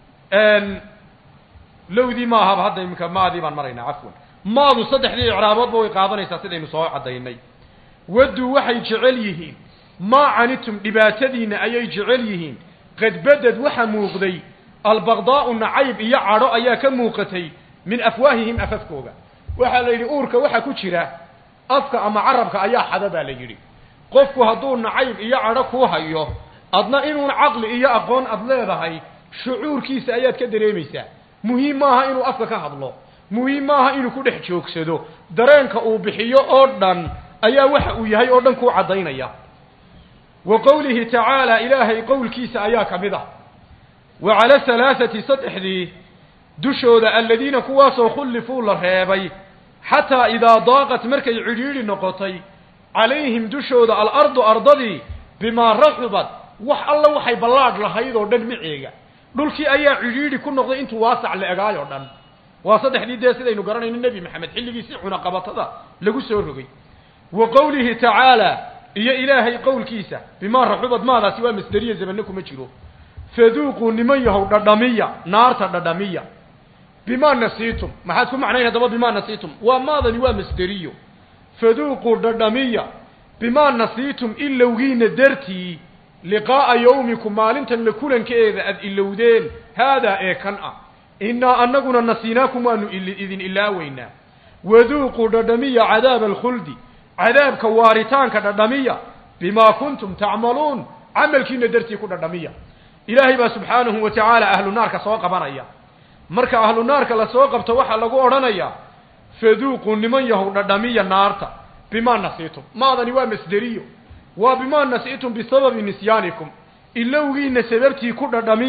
lowdii ma ahaba hadda iminka maadii baan maraynaa cafwan maadu saddexdii icraaboodba way qaadanaysaa sidaynu soo caddaynay wadduu waxay jecel yihiin maa canitum dhibaatadiinna ayay jecel yihiin qad badad waxa muuqday albaqdaa'u nacayb iyo cadho ayaa ka muuqatay min afwaahihim afafkooga waxaa la yidhi uurka waxa ku jira afka ama carabka ayaa xada baa la yidhi qofku hadduu nacayb iyo cadho kuu hayo adna inuun caqli iyo aqoon ad leedahay shucuurkiisa ayaad ka dareemaysaa muhiim maaha inuu afka ka hadlo muhiim maaha inuu ku dhex joogsado dareenka uu bixiyo oo dhan ayaa waxa uu yahay oo dhan kuu caddaynaya wa qowlihi tacaala ilaahay qowlkiisa ayaa ka mid ah wa cala halaathati saddexdii dushooda aladiina kuwaasoo khullifuu la reebay xataa idaa daaqat markay cidhiidhi noqotay calayhim dushooda alardu ardadii bimaa raxubad wax alla waxay ballaadh lahayd oo dhan miceega dhulkii ayaa cidhiidhi ku noqday intuu waasac la egaay oo dhan waa saddexdii dee sidaynu garanayno nebi maxamed xilligiisii cunaqabatada lagu soo rogay wa qowlihi tacaala iyo ilaahay qowlkiisa bimaa raxubad maadaasi waa masderiya zamanno kuma jiro faduuquu niman yahow dhadhamiya naarta dhadhamiya bimaa nasiitum maxaad ku macnayn haddaba bimaa nasiitum waa maadani waa masderiyo faduuquu dhadhamiya bimaa nasiitum ilowgiina dartii liqaa'a yawmikum maalintan la kulankeeda aad ilowdeen haadaa ee kan ah innaa annaguna nasiinaakum waanu idin ilaaweynaa waduuquu dhadhamiya cadaaba alkhuldi cadaabka waaritaanka dhadhamiya bimaa kuntum tacmaluun camalkiina dartii ku dhadhamiya ilaahay baa subxaanahu wa tacaala ahlu naarka soo qabanaya marka ahlu naarka lasoo qabto waxaa lagu odhanayaa faduuquu niman yahow dhadhamiya naarta bimaa nasiitum maadani waa masderiyo waa bimaa nasiitum bisababi nisyaanikum ilowgiina sababtii ku dhadhamiya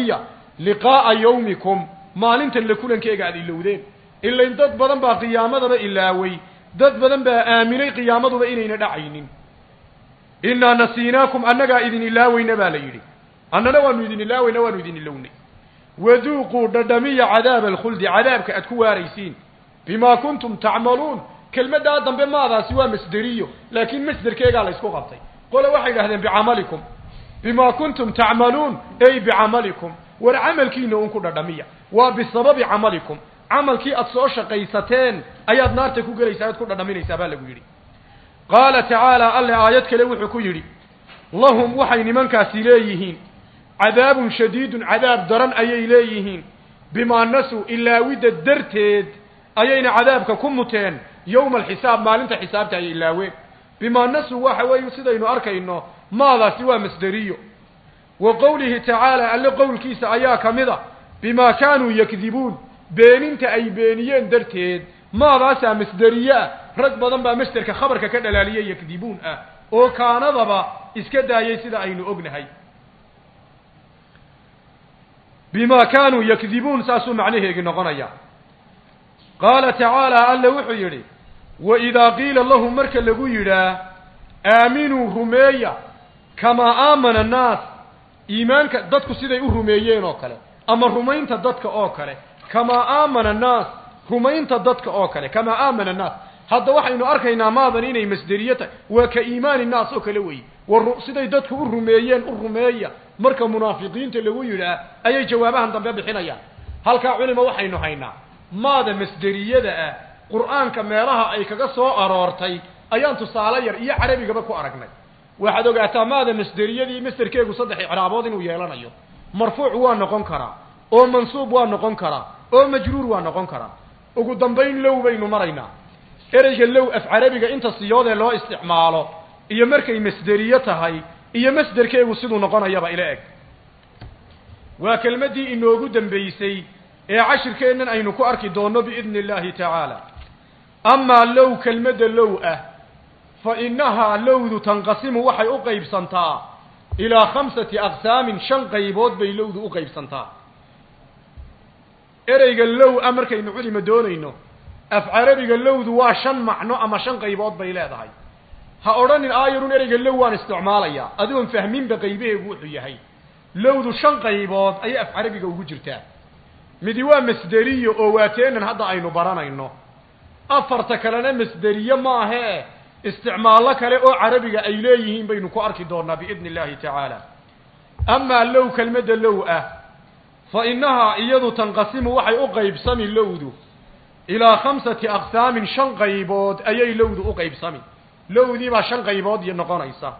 liqaa'a yawmikum maalintan la kulankeega aad ilowdeen ilain dad badan baa qiyaamadaba ilaaway dad badan baa aaminay qiyaamaduba inayna dhacaynin innaa nasiinaakum annagaa idin ilaaweyna baa la yidhi annana waanu idin ilaaweyna waanu idin ilownay waduuquu dhadhamiya cadaaba alkhuldi cadaabka aad ku waaraysiin bimaa kuntum tacmaluun kelmaddaa dambe maadaasi waa masderiyo laakiin masderkeegaa la ysku qabtay qole waxay idhahdeen bicamalikum bimaa kuntum tacmaluun ey bicamalikum war camalkiina un ku dhadhamiya waa bisababi camalikum camalkii aad soo shaqaysateen ayaad naarta ku gelaysaa aad ku dhadhaminaysaa baa lagu yidhi qaala tacaala alle aayad kale wuxuu ku yidhi lahum waxay nimankaasi leeyihiin cadaabun shadiidun cadaab daran ayay leeyihiin bimaa nasuu ilaawidda darteed ayayna cadaabka ku muteen yowma alxisaab maalinta xisaabta ayay ilaaween bimaa nasuu waxa weeye sidaynu arkayno maadaasi waa masderiyo wa qowlihi tacaala alle qowlkiisa ayaa ka mid a bimaa kaanuu yakdibuun beeninta ay beeniyeen darteed maadaasaa masderiye ah rag badan baa masderka khabarka ka dhalaaliye yakdibuun ah oo kaanadaba iska daayay sida aynu ognahay bimaa kaanuu yakdibuun saasuu macnaheegi noqonaya qaala tacaala alle wuxuu yidhi waidaa qiila lahum marka lagu yidhaa aaminuu rumeeya kamaa aamana annaas iimaanka dadku siday u rumeeyeen oo kale ama rumaynta dadka oo kale kamaa aamana annaas rumaynta dadka oo kale kamaa aamana annaas hadda waxaynu arkaynaa maadan inay masderiye tahay waa ka iimaani naas oo kale weeye war siday dadku u rumeeyeen u rumeeya marka munaafiqiinta lagu yidhaah ayay jawaabahan dambe bixinayaan halkaa culima waxaynu haynaa maada masderiyada ah qur'aanka meelaha ay kaga soo aroortay ayaan tusaale yar iyo carabigaba ku aragnay waxaad ogaataa maada masderiyadii masderkeegu saddex icraabood inuu yeelanayo marfuuc waa noqon karaa oo mansuub waa noqon karaa oo majruur waa noqon karaa ugu dambayn low baynu maraynaa ereyga low af carabiga inta siyoodee loo isticmaalo iyo markay masderiye tahay iyo masderkeegu siduu noqonayaba ila eg waa kelmaddii inoogu dambaysay ee cashirkeennan aynu ku arki doonno biidni illaahi tacaala amaa low kelmadda low ah fa innahaa lowdu tanqasimu waxay u qaybsantaa ilaa khamsati aqsaamin shan qaybood bay lowdu u qaybsantaa ereyga low ah markaynu culima doonayno af carabiga lowdu waa shan macno ama shan qaybood bay leedahay ha odhanin aayarun ereyga low waan isticmaalayaa adigoon fahminba qaybaheegu wuxuu yahay lowdu shan qaybood ayay af carabiga ugu jirtaa midi waa masderiyo oo waateenan hadda aynu baranayno afarta kalena masderiye maahee isticmaallo kale oo carabiga ay leeyihiin baynu ku arki doonaa biidni illaahi tacaala amaa low kelmadda low ah fa innahaa iyadu tanqasimu waxay u qaybsami lowdu ilaa khamsati aqsaamin shan qaybood ayay lowdu u qaybsami lowdii baa shan qaybood iyo noqonaysa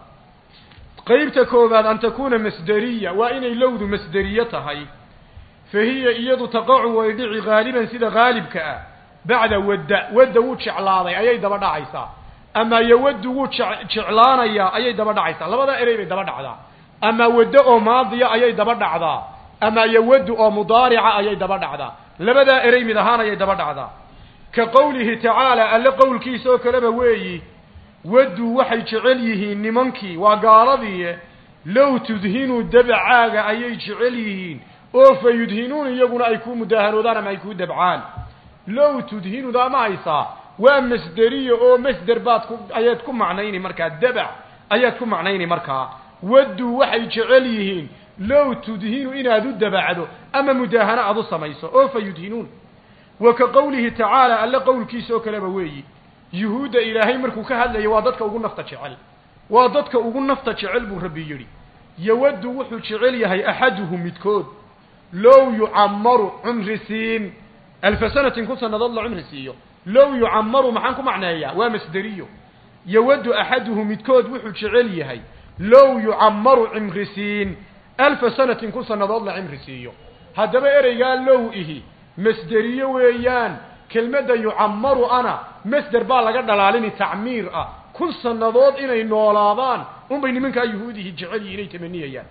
qaybta koowaad an takuuna masderiya waa inay lowdu masderiye tahay fa hiya iyadu taqacu way dhici haaliban sida haalibka ah bacda wadda wadda wuu jeclaaday ayay daba dhacaysaa ama yowaddu wuu jeclaanayaa ayay daba dhacaysaa labadaa erey bay daba dhacdaa ama waddo oo maadiya ayay daba dhacdaa ama yowaddu oo mudaarica ayay daba dhacdaa labadaa erey mid ahaan ayay daba dhacdaa ka qowlihi tacaala alle qowlkiisa oo kaleba weeyi wadduu waxay jecel yihiin nimankii waa gaaladii low tudhinuu dabcaaga ayay jecel yihiin oo fa yudhinuun iyaguna ay ku mudaahanoodaan ama ay kuu dabcaan low tudhinuda ma haysaa waa masderiya oo masder baad ku ayaad ku macnayni markaa dabac ayaad ku macnayni markaa wadduu waxay jecel yihiin low tudhinu inaad u dabacdo ama mudaahano aad u samayso oo fa yudhinuun wa ka qowlihi tacaala alle qowlkiisa oo kaleba weeyi yuhuudda ilaahay markuu ka hadlayo waa dadka ugu nafta jecel waa dadka ugu nafta jecel buu rabbi yidhi yowaddu wuxuu jecel yahay axaduhu midkood low yucammaru cumri siin alfa sanatin kun sannadood la cumri siiyo low yucammaru maxaan ku macneeyaa waa masderiyo yowaddu axaduhu midkood wuxuu jecel yahay low yucammaru cimri siin alfa sanatin kun sannadood la cimri siiyo haddaba ereygaa low ihi masderiyo weeyaan kelmadda yucammaru ana masder baa laga dhalaalini tacmiir ah kun sannadood inay noolaadaan unbay nimankaa yuhuudihi jecel yihin inay tamaniyayaan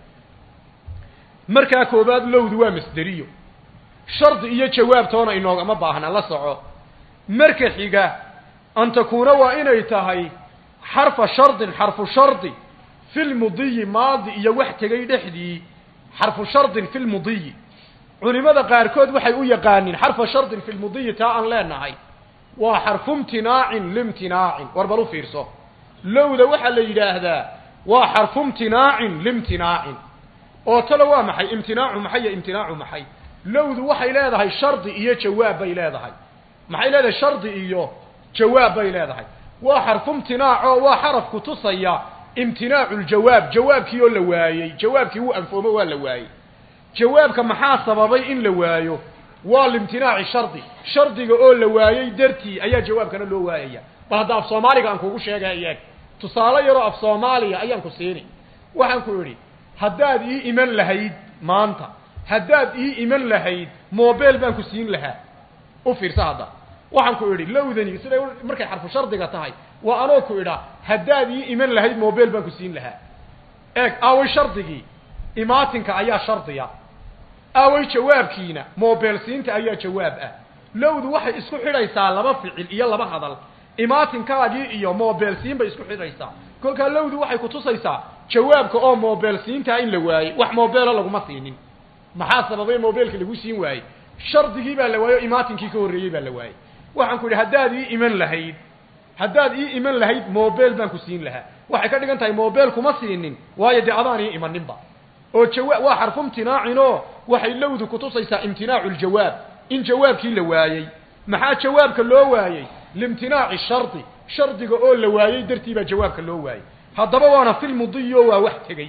markaa koobaad lowdu waa masderiyo shardi iyo jawaabtoona inoogama baahna la soco marka xiga an takuuna waa inay tahay xarfa shardin xarfu shardi fi lmudiyi maadi iyo wax tegay dhexdii xarfu shardin fi lmudiyi culimada qaarkood waxay u yaqaaniin xarfa shardin fi lmudiyi taa aan leenahay waa xarfu imtinaacin limtinaacin war bal u fiirso lowda waxaa la yidhaahdaa waa xarfu imtinaacin limtinaacin oo talo waa maxay imtinaacu maxay iyo imtinaacu maxay lowdu waxay leedahay shardi iyo jawaab bay leedahay maxay leedahay shardi iyo jawaab bay leedahay waa xarfu imtinaac oo waa xaraf kutusaya imtinaacu ljawaab jawaabkii oo la waayey jawaabkii wuu anfoomo waa la waayey jawaabka maxaa sababay in la waayo waa limtinaaci shardi shardiga oo la waayey dartii ayaa jawaabkana loo waayaya bal hadda af soomaaliga aan kugu sheegay eeg tusaale yaroo af soomaaliya ayaan ku siini waxaan ku idhi haddaad ii iman lahayd maanta haddaad ii iman lahayd mobel baan ku siin lahaa u fiirsa hadda waxaan ku idhi lowdani siday markay xarfu shardiga tahay waa anoo ku idhaa haddaad ii iman lahayd mobel baan ku siin lahaa eeg aaway shardigii imaatinka ayaa shardiya aaway jawaabkiina mobel siinta ayaa jawaab ah lowdu waxay isku xidhaysaa laba ficil iyo laba hadal imaatinkaagii iyo mobel siin bay isku xidhaysaa kolkaa lowdu waxay kutusaysaa jawaabka oo mobel siintaa in la waayey wax mobelo laguma siinin maxaa sababay mobelka lagu siin waayey shardigii baa la waayey o imaatinkii ka horreeyey baa la waayey waxaan ku idhi haddaad ii iman lahayd haddaad ii iman lahayd mobel baan ku siin lahaa waxay ka dhigan tahay mobel kuma siinin waayo dee adaan ii imaninba oo jawa waa xarfu imtinaacin oo waxay lowdu kutusaysaa imtinaacu ljawaab in jawaabkii la waayey maxaa jawaabka loo waayey liimtinaaci shardi shardiga oo la waayey dartii baa jawaabka loo waayey haddaba waana filmudiyi oo waa wax tegey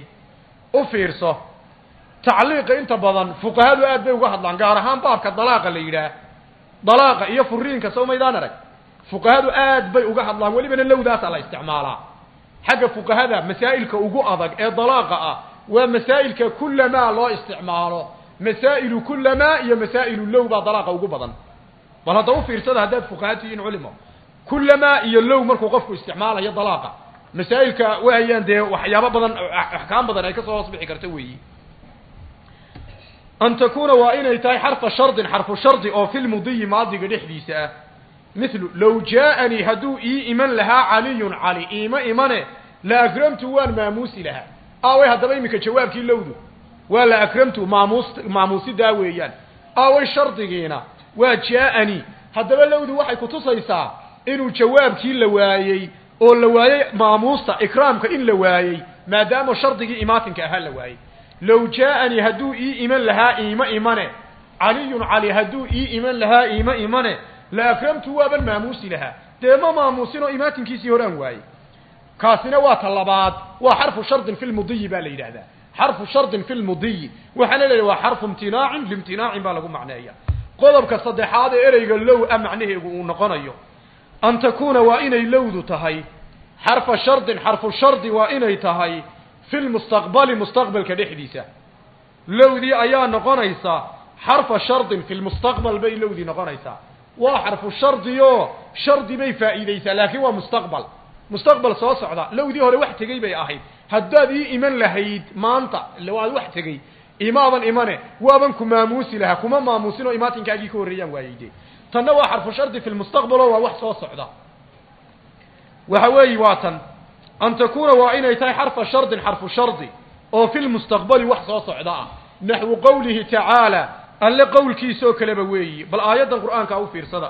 u fiirso tacliiqa inta badan fuqahadu aad bay uga hadlaan gaar ahaan baabka dalaaqa la yidhaah dalaaqa iyo furiinka soo maydaan arag fuqahadu aad bay uga hadlaan welibana lowdaasaa la isticmaalaa xagga fuqahada masaa'ilka ugu adag ee dalaaqa ah waa masaa'ilka kulamaa loo isticmaalo masaa'ilu kulamaa iyo masaa'ilu low baa dalaaqa ugu badan bal hadda u fiirsada haddaad fuqaha tihiin culimo kulamaa iyo low markuu qofku isticmaalayo dalaaqa masaa'ilka waayaan dee waxyaabo badan axkaam badan ay ka soo hoos bixi karta weeyi an takuuna waa inay tahay xarfa shardin xarfu shardi oo fi lmudiyi maadiga dhexdiisa ah mithlu low jaaanii hadduu ii iman lahaa caliyun cali iima imane la akramtu waan maamuusi lahaa aaway haddaba iminka jawaabkii lowdu waa la akramtu maamuus maamuusidaa weeyaan aaway shardigiina waa jaaanii haddaba lowdu waxay kutusaysaa inuu jawaabkii la waayey oo la waayey maamuusta ikraamka in la waayey maadaama shardigii imaatinka ahaa la waayey low jaaanii hadduu ii iman lahaa iima imane caliyun cali hadduu ii iman lahaa iima imane la akramtu waaban maamuusi lahaa dee ma maamuusinoo imaatinkiisii hore aan waayey kaasina waa ta labaad waa xarfu shardin fi lmudiyi baa la yidhahdaa xarfu shardin fi lmudiyi waxaana la yidhaha waa xarfu imtinaacin liimtinaacin baa lagu macneeya qodobka saddexaad ee ereyga low a macnaheegu uu noqonayo an takuuna waa inay lowdu tahay xarfa shardin xarfu shardi waa inay tahay fi lmustaqbali mustaqbalka dhexdiisa lowdii ayaa noqonaysa xarfa shardin fi lmustaqbal bay lowdii noqonaysaa waa xarfu shardi oo shardi bay faa'iideysaa laakiin waa mustaqbal mustaqbal soo socda lowdii hore wax tegey bay ahayd haddaad ii iman lahayd maanta waad wax tegey imaadan imane waaban ku maamuusi lahaa kuma maamuusin oo imaatinkaagii ka horreeyaan waayeyde tanna waa xarfu shardi fi lmustaqbal oo waa wax soo socda waxa weeyi waa tan an takuuna waa inay tahay xarfa shardin xarfu shardi oo fi lmustaqbali wax soo socda ah naxwu qowlihi tacaala alle qowlkiisoo kaleba weeyi bal aayaddan qur'aanka u fiirsada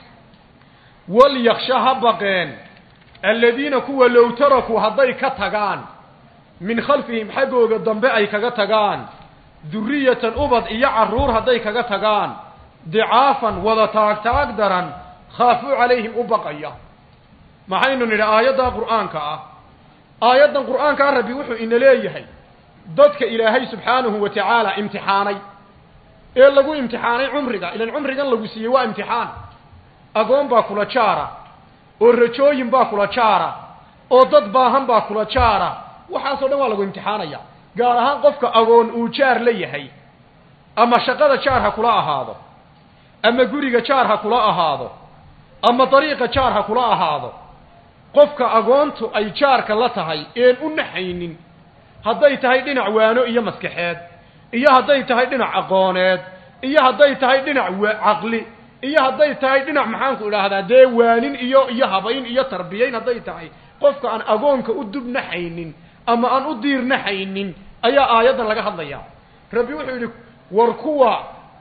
walyaksha ha baqeen aladiina kuwa low tarakuu hadday ka tagaan min khalfihim xaggooga dambe ay kaga tagaan duriyatan ubad iyo carruur hadday kaga tagaan dicaafan wada taagtaag daran khaafuu calayhim u baqaya maxaynu nidhi aayaddaa qur'aanka ah aayaddan qur'aankaa rabbi wuxuu ina leeyahay dadka ilaahay subxaanahu wa tacaala imtixaanay ee lagu imtixaanay cumriga ilan cumrigan lagu siiyey waa imtixaan agoon baa kula jaara oo rajooyin baa kula jaara oo dad baahan baa kula jaara waxaasoo dhan waa lagu imtixaanaya gaar ahaan qofka agoon uu jaar la yahay ama shaqada jaar ha kula ahaado ama guriga jaar ha kula ahaado ama dariiqa jaar ha kula ahaado qofka agoontu ay jaarka la tahay een u naxaynin hadday tahay dhinac waano iyo maskaxeed iyo hadday tahay dhinac aqooneed iyo hadday tahay dhinac caqli iyo hadday tahay dhinac maxaanku idhaahdaa dee waanin iyo iyo habayn iyo tarbiyayn hadday tahay qofka aan agoonka u dub naxaynin ama aan u diir naxaynin ayaa aayaddan laga hadlayaa rabbi wuxuu yidhi war kuwa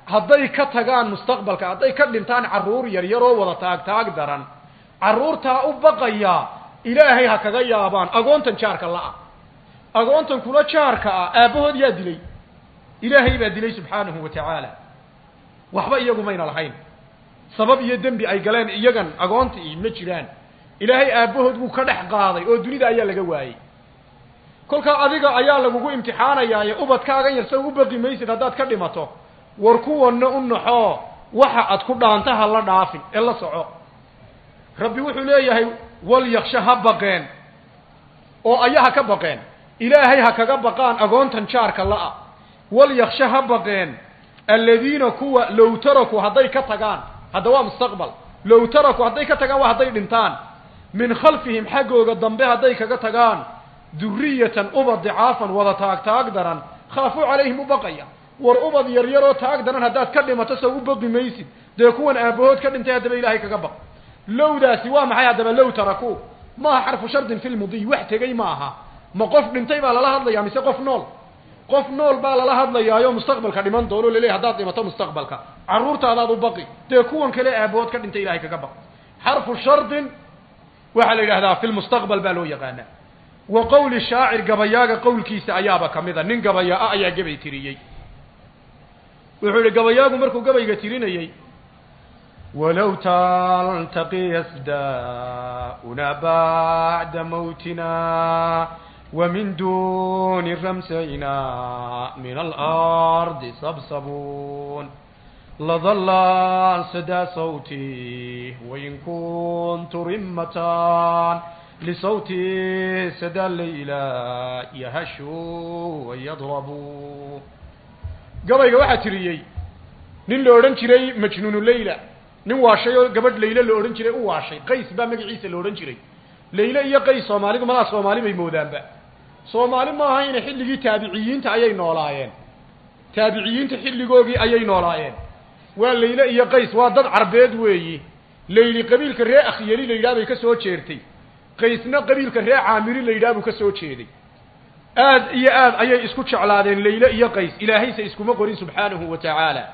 hadday ka tagaan mustaqbalka hadday ka dhintaan carruur yar yaroo wada taag taag daran carruurtaa u baqaya ilaahay ha kaga yaabaan agoontan jaarka la-a agoontan kula jaarka ah aabbahood yaa dilay ilaahay baa dilay subxaanahu wa tacaala waxba iyagu mayna lahayn sabab iyo dembi ay galeen iyagan agoontii ma jiraan ilaahay aabbahood wuu ka dhex qaaday oo dunida ayaa laga waayey kolkaa adiga ayaa lagugu imtixaanayaaye ubadkaagan yar sa u baqi maysid haddaad ka dhimato war kuwanna u naxoo waxa aad ku dhaanta ha la dhaafin ee la soco rabbi wuxuu leeyahay walyaksha ha baqeen oo ayaha ka baqeen ilaahay ha kaga baqaan agoontan jaarka la-a walyaksha ha baqeen aladiina kuwa low taraku hadday ka tagaan hadda waa mustaqbal low taraku hadday ka tagaan waa hadday dhintaan min khalfihim xaggooga dambe hadday kaga tagaan duriyatan ubad dicaafan wada taag taag daran khaafuu calayhim u baqaya war ubad yar yaroo taag daran haddaad ka dhimato soo u baqi maysid dee kuwan aabahood ka dhintay haddaba ilaahay kaga baq lowdaasi waa maxay haddaba low taraku maaha xarfu shardin fi lmudiy wax tegey ma aha ma qof dhintay baa lala hadlayaa mise qof nool qof nool baa lala hadlayaayo mustaqbalka dhiman doono laleeyahy haddaad dhimato mustaqbalka carruurtaadaad u baqi dee kuwan kale aabahood ka dhintay ilahay kaga baq xarfu shardin waxaa la yidhahdaa fi lmustaqbal baa loo yaqaanaa wa qowli shaacir gabayaaga qowlkiisa ayaaba kamida nin gabayaa-a ayaa gabay tiriyey wuxuu yihi gabayaagu markuu gabayga tirinayey walow taltaqi yasdauna bacda mawtina ومن دون رمسينا من الأرض صبصبون لظل سدى صوتي وإن كنت رمة لصوتي سدى الليلة يهش ويضرب قبل واحد تريي nin la odhan jiray majnuunu leyla nin waashay oo gabadh layle la odhan jiray u waashay qays baa magaciisa la odhan jiray layle iyo qays soomaalidu madaa soomaali bay moodaanba soomaali ma ahayna xilligii taabiciyiinta ayay noolaayeen taabiciyiinta xilligoogii ayay noolaayeen waa layle iyo qays waa dad carbeed weeyi layli qabiilka ree akhyeli la yidhaha bay ka soo jeertay qaysna qabiilka ree caamiri la yidhaha buu ka soo jeeday aad iyo aad ayay isku jeclaadeen layle iyo qays ilaahayse iskuma qorin subxaanahu wa tacaala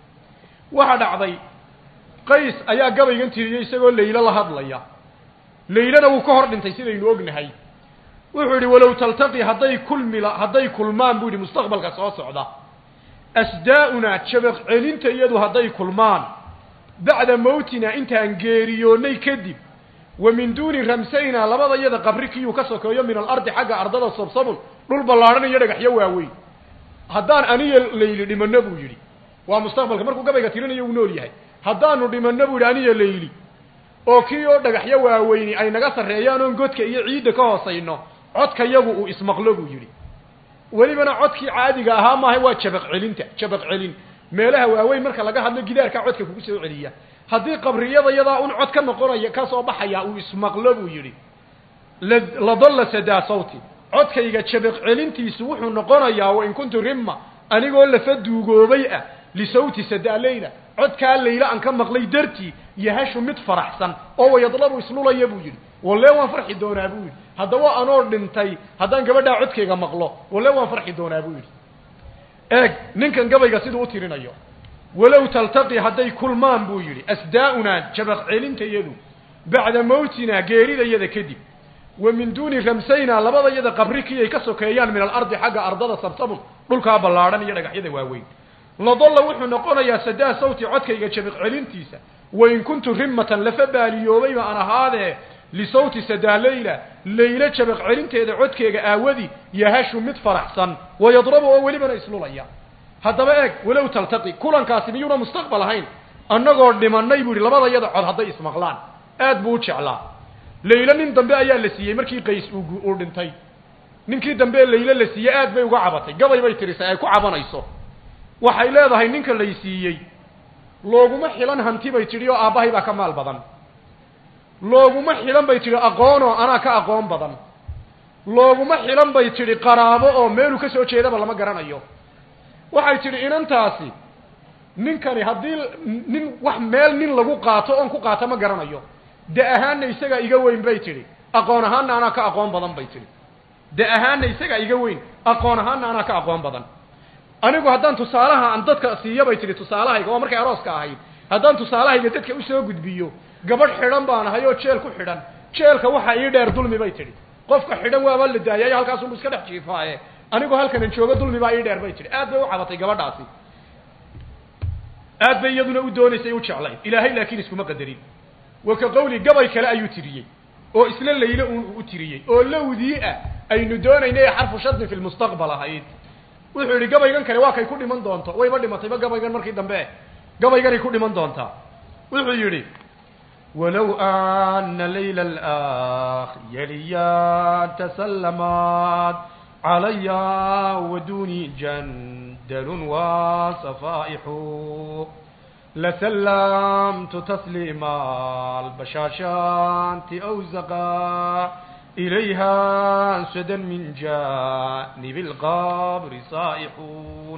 waxa dhacday qays ayaa gabaygan tiriyey isagoo laylo la hadlaya laylana wuu ka hor dhintay sidaynu ognahay wuxuu yidhi walow taltaqi hadday kulmila hadday kulmaan buu yidhi mustaqbalka soo socda asdaa-unaa jabaq celinta iyadu hadday kulmaan bacda mawtina intaan geeriyoonnay kadib wa min duuni ramsayna labada iyada qabri kiyuu ka sokeeyo min alardi xagga ardada sabsabun dhul ballaadhan iyo dhagaxyo waaweyn haddaan aniyo layli dhimanno buu yidhi waa mustaqbalka markuu gabayga tirinayo uu nool yahay haddaanu dhimanno buu yidhi aniyo layli oo kii oo dhagaxyo waaweyni ay naga sarreeyaan oon godka iyo ciidda ka hoosayno codka yagu uu ismaqlo buu yidhi welibana codkii caadiga ahaa maaha waa jabaq celinta jabaq celin meelaha waaweyn marka laga hadlo gidaarkaa codka kugu soo celiya haddii qabriyada yadaa un cod ka noqonaya ka soo baxaya uu ismaqlo buu yidhi ladalla sadaa sawti codkayga jabaq celintiisu wuxuu noqonayaa wain kuntu rimma anigoo lafa duugoobay ah lisawti sadaa leyla codkaa layla aan ka maqlay dartii yahashu mid faraxsan oo wayadlabu islulaya buu yidhi walle waan farxi doonaa buu yidhi haddaba anoo dhintay haddaan gabadhaa codkayga maqlo walle waan farxi doonaa buu yidhi eeg ninkan gabayga siduu u tirinayo walow taltaqi hadday kulmaan buu yidhi asdaa-unaa jabaq celintayadu bacda mawtina geeridayada kadib wa min duuni ramsayna labada yada qabri kii ay ka sokeeyaan min alardi xagga ardada sabsabun dhulkaa ballaadhan iyo dhagaxyada waaweyn ladalla wuxuu noqonayaa sadaa sawti codkayga jabaq celintiisa wain kuntu rimmatan lafa baaliyoobayba aan ahaadee lisawti sadaa leyla laylo jabaq celinteeda codkeega aawadi yahashu mid faraxsan wayadrabu oo welibana islulaya haddaba eeg walow taltaqi kulankaasi miyuuna mustaqbal ahayn annagoo dhimanay buu yidhi labada yada cod hadday ismaqlaan aad buu u jeclaa laylo nin dambe ayaa la siiyey markii qays uu dhintay ninkii dambe laylo la siiyey aad bay uga cabatay gabay bay tirisay ay ku cabanayso waxay leedahay ninka lay siiyey looguma xilan hanti bay tidhi oo aabbahay baa ka maal badan looguma xilan bay tidhi aqoonoo anaa ka aqoon badan looguma xilan bay tidhi qaraabo oo meeluu ka soo jeedaba lama garanayo waxay tidhi inantaasi ninkani haddii nin wax meel nin lagu qaato oon ku qaato ma garanayo de ahaanna isagaa iga weyn bay tidhi aqoon ahaanna anaa ka aqoon badan bay tidhi de ahaanna isagaa iga weyn aqoon ahaanna anaa ka aqoon badan anigu haddaan tusaalaha aan dadka siiyo bay tidhi tusaalahayga waa markay arooska ahayd haddaan tusaalahayga dadka usoo gudbiyo gabadh xidhan baan ahay oo jeel ku xidhan jeelka waxa ii dheer dulmi bay tidhi qofka xidhan waaba la daayayo halkaasunbu iska dhex jiifaaye anigu halkanan joogo dulmi baa ii dheer bay tidhi aad bay u cabatay gabadhaasi aad bay iyaduna u doonaysay u jeclayd ilaahay laakiin iskuma qadarin wa ka qawli gabay kale ayuu tiriyey oo isla layle uun u tiriyey oo lowdii ah aynu doonaynay ee xarfu shadin fi lmustaqbal ahayd wuxuu yidhi gabaygan kale waa kay ku dhiman doonto wayba dhimatayba gabaygan markii dambe gabayganay ku dhiman doontaa wuxuu yidhi walow ana layla alakhyaliya tasallamaat calaya waduni jandalun wasafaaixu لسلمت تسليم البشاشات أوزقا إليها سدا من جانب القبر صائحون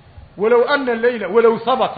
ولو أن الليل ولو ثبت